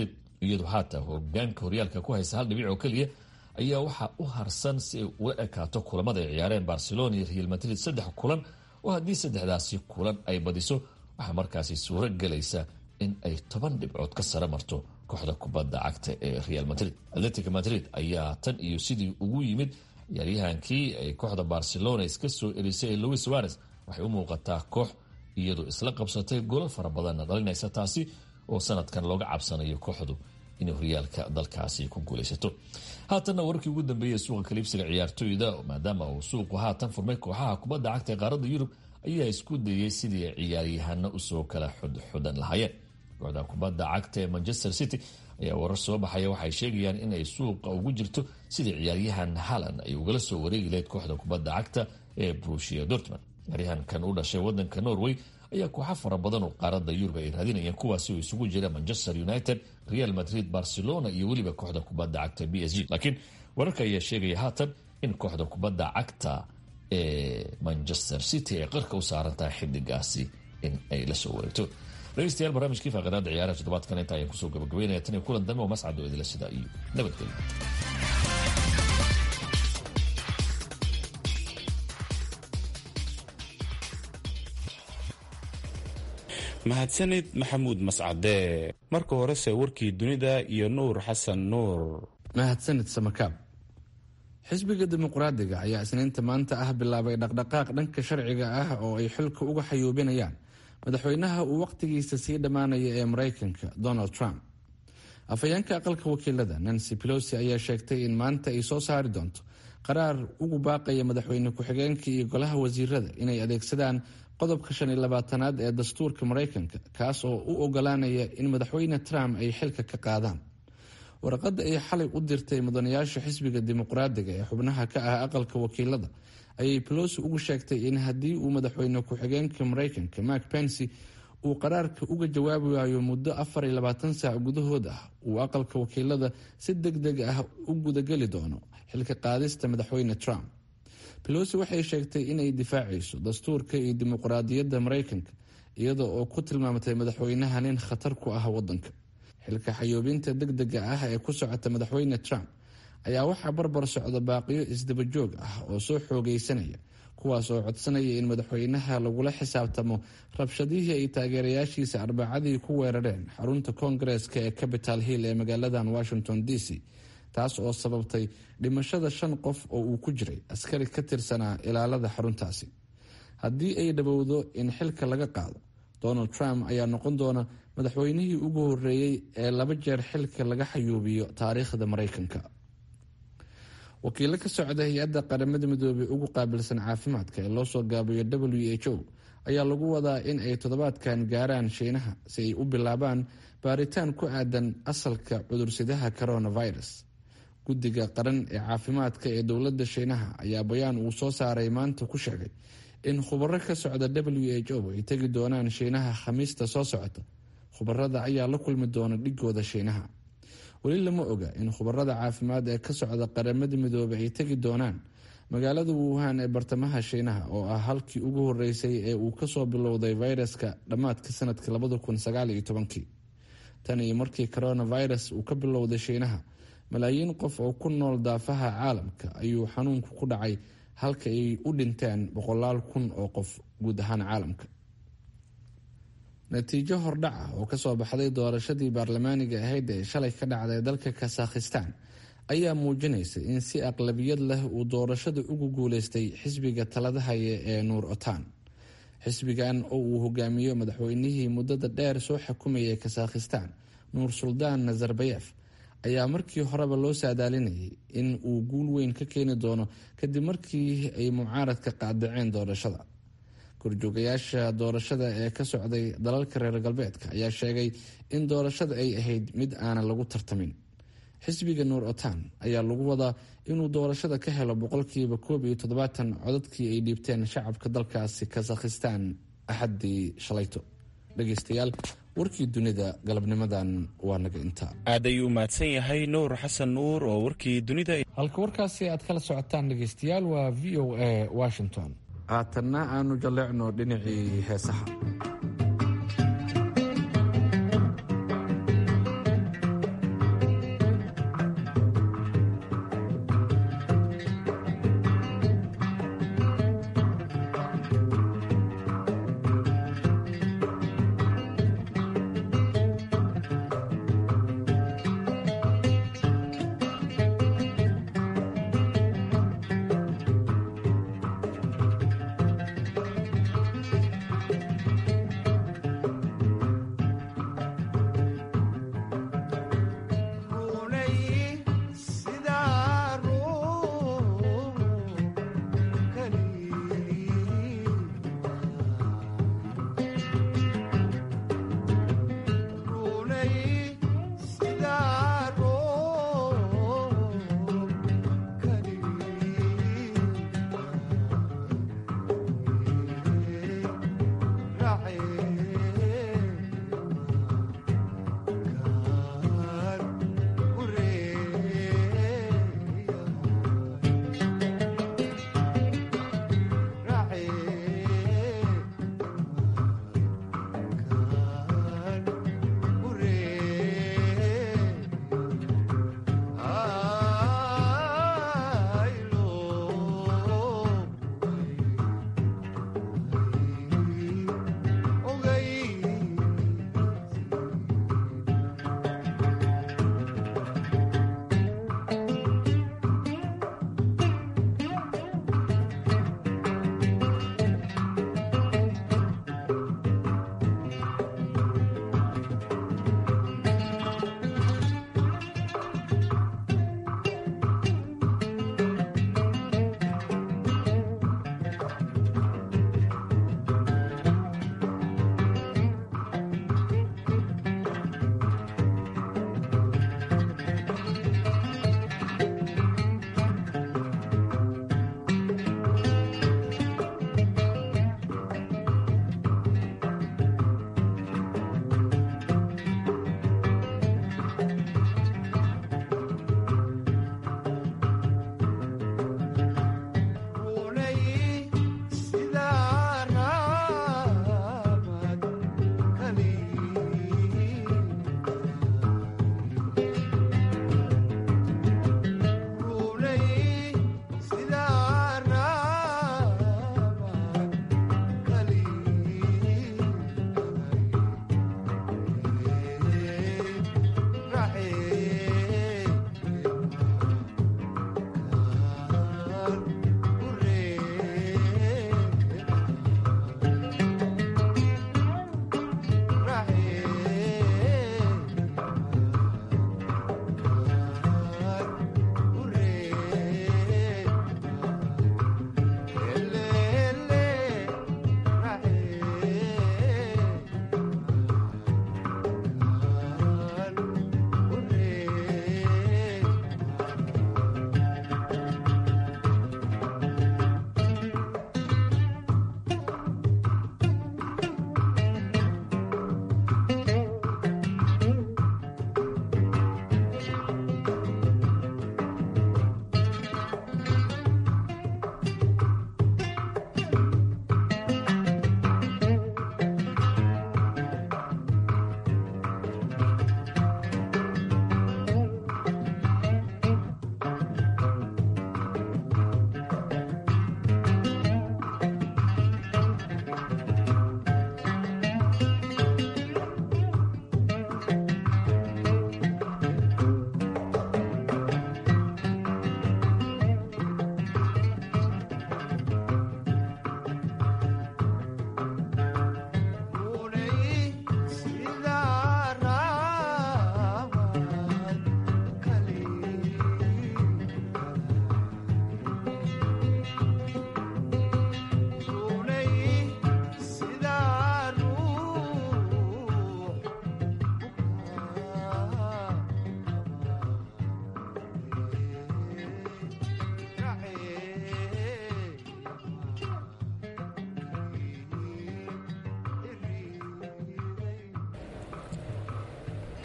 iyadu haata hogaanka horyaalka ku haysa hal dhibic oo keliya ayaa waxaa u harsan si ay ula ekaato kulamada ay ciyaareen barcelona iyo real madrid saddex kulan oo haddii saddexdaasi kulan ay badiso waxaa markaasi suuro gelaysa in ay toban dhibcood ka sare marto kooxda kubadda cagta ee real madrid atletic madrid ayaa tan iyo sidii ugu yimid ciyaaryahankii ay kooxda barcelona iska soo erisay ee louis suares waxay u muuqataa koox iyadu isla qabsatay golol fara badanna dhalinaysa taasi oo sanadkan looga cabsanayo kooxdu inay horyaalka dalkaasi ku guulaysato haatanna wararkii ugu dambeeyey suuqa kaliibsiga ciyaartooyda maadaama uu suuqu haatan furmay kooxaha kubadda cagta ee qaaradda yurub ayaa isku dayey sidii ciyaaryahano usoo kala xudxudan lahaayeen kooxda kubadda cagta ee manchester city ayaa warar soo baxaya waxay sheegayaan inay suuqa ugu jirto sidii ciyaaryahan halan ay ugala soo wareegi lahayd kooxda kubadda cagta ee brushia dortmund ciyaaryahankan u dhashay wadanka norway ayaa kooxo fara badan oo qaaradda yurub ay raadinayeen kuwaasi oo isugu jira manchester united real madrid barcelona iyo weliba kooxda kubadda cagta b s g laakiin wararka ayaa sheegaya haatan in kooxda kubadda cagta ee manchester city ay qarka u saaran tahay xidigaasi in ay la soo wareegto dhegeystayaal barnaamijkii faaqadaada ciyaaraha toddobaadkan inta ayaan kusoo gabagabeynaya tan iyo kulan dambe oo mascad oo idila sida iyo nabadgelyo mahadsanid maxamuud mascade marka horese warkii dunida iyo nuur xasan nuur mahadsanid samakaab xisbiga dimuqraadiga ayaa isniinta maanta ah bilaabay dhaqdhaqaaq dhanka sharciga ah oo ay xilka uga xayuubinayaan madaxweynaha uu wakhtigiisa sii dhammaanaya ee maraykanka donald trump afhayeenka aqalka wakiilada nancy pelosi ayaa sheegtay in maanta ay soo saari doonto qaraar ugu baaqaya madaxweyne ku-xigeenka iyo golaha wasiirada inay adeegsadaan qodobka shan iyo labaatanaad ee dastuurka maraykanka kaas oo u ogolaanaya in madaxweyne trump ay xilka ka qaadaan warqadda ay xalay u dirtay mudanayaasha xisbiga dimuqraadiga ee xubnaha ka ah aqalka wakiilada ayay pelosi ugu sheegtay in haddii uu madaxweyne ku-xigeenka maraykanka mark pensy uu qaraarka uga jawaabi waayo muddo afar iyo labaatan saac gudahood ah uu aqalka wakiilada si deg deg ah u gudageli doono xilka qaadista madaxweyne trump pelosi waxay sheegtay inay difaacayso dastuurka iyo dimuqraadiyadda maraykanka iyada oo ku tilmaamtay madaxweynaha nin khatar ku ah wadanka xilka xayoobinta deg dega ah ee ku socota madaxweyne trump ayaa waxaa barbar socda baaqiyo isdabajoog ah oo soo xoogeysanaya kuwaas oo codsanaya in madaxweynaha lagula xisaabtamo rabshadihii ay taageerayaashiisa arbacadii ku weerareen xarunta koongareeska ee capital hill ee magaaladan washington d c taas oo sababtay dhimashada shan qof oo uu ku jiray askari ka tirsanaa ilaalada xaruntaasi haddii ay dhowowdo in xilka laga qaado donald trump ayaa noqon doona madaxweynihii ugu horeeyey ee laba jeer xilka laga xayuubiyo taariikhda maraykanka wakiilo ka socda hay-adda qaramada midoobey ugu qaabilsan caafimaadka ee loo soo gaabiyo w h o ayaa lagu wadaa in ay toddobaadkan gaaraan shiinaha si ay u bilaabaan baaritaan ku aadan asalka cudursidaha coronavirus guddiga qaran ee caafimaadka ee dowladda shiinaha ayaa bayaan uu soo saaray maanta ku sheegay in khubaro ka socda w h o ay tegi doonaan shiinaha khamiista soo socota khubarada ayaa la kulmi doona dhigooda shiinaha weli lama oga in khubarada caafimaad ee ka socda qaramada midoobey ay tegi doonaan magaalada wuhan ee bartamaha shiinaha oo ah halkii ugu horeysay ee uu kasoo bilowday fayraska dhammaadka sanadka labada kun sagaaliyo tobankii tan iyo markii coronavirus uu ka bilowday shiinaha malaayiin qof oo ku nool daafaha caalamka ayuu xanuunku ku dhacay halka ay u dhinteen boqolaal kun oo qof guud ahaan caalamka natiijo hordhac ah oo kasoo baxday doorashadii baarlamaaniga ahayd ee shalay ka dhacday dalka kasakhistan ayaa muujinaysa in si aqlabiyad leh uu doorashada ugu guuleystay xisbiga talada haya ee nuur otan xisbigan oo uu hogaamiyo madaxweynihii muddada dheer soo xukumayay kasakhistan nuur suldaan nazarbayef ayaa markii horeba loo saadaalinayay in uu guul weyn ka keeni doono kadib markii ay mucaaradka qaadaceen doorashada korjoogayaasha doorashada ee ka socday dalalka reer galbeedka ayaa sheegay in doorashada ay ahayd mid aanan lagu tartamin xisbiga nuur otan ayaa lagu wadaa inuu doorashada ka helo boqolkiiba koob iyo toddobaatan codadkii ay dhiibteen shacabka dalkaasi kasakhistan axaddii shalayto dhegeystayaal warkii dunida galabnimadan waa naga intaa aad ayuu mahadsan yahay nuur xasan nuur oo warkii dunida halka warkaasi aad kala socotaan dhegeystayaal waa v o a washington haatanna aanu jalleecno dhinacii heesaha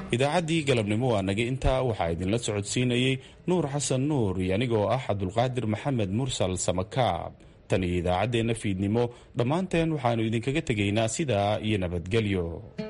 idaacaddii galabnimo waa naga intaa waxaa idinla socodsiinayey nuur xasan nuur iyo anigoo ah cabdulqaadir maxamed mursal samakaab tan iyo idaacaddeenna fiidnimo dhammaanteen waxaannu idinkaga tegaynaa sidaa iyo nabadgelyo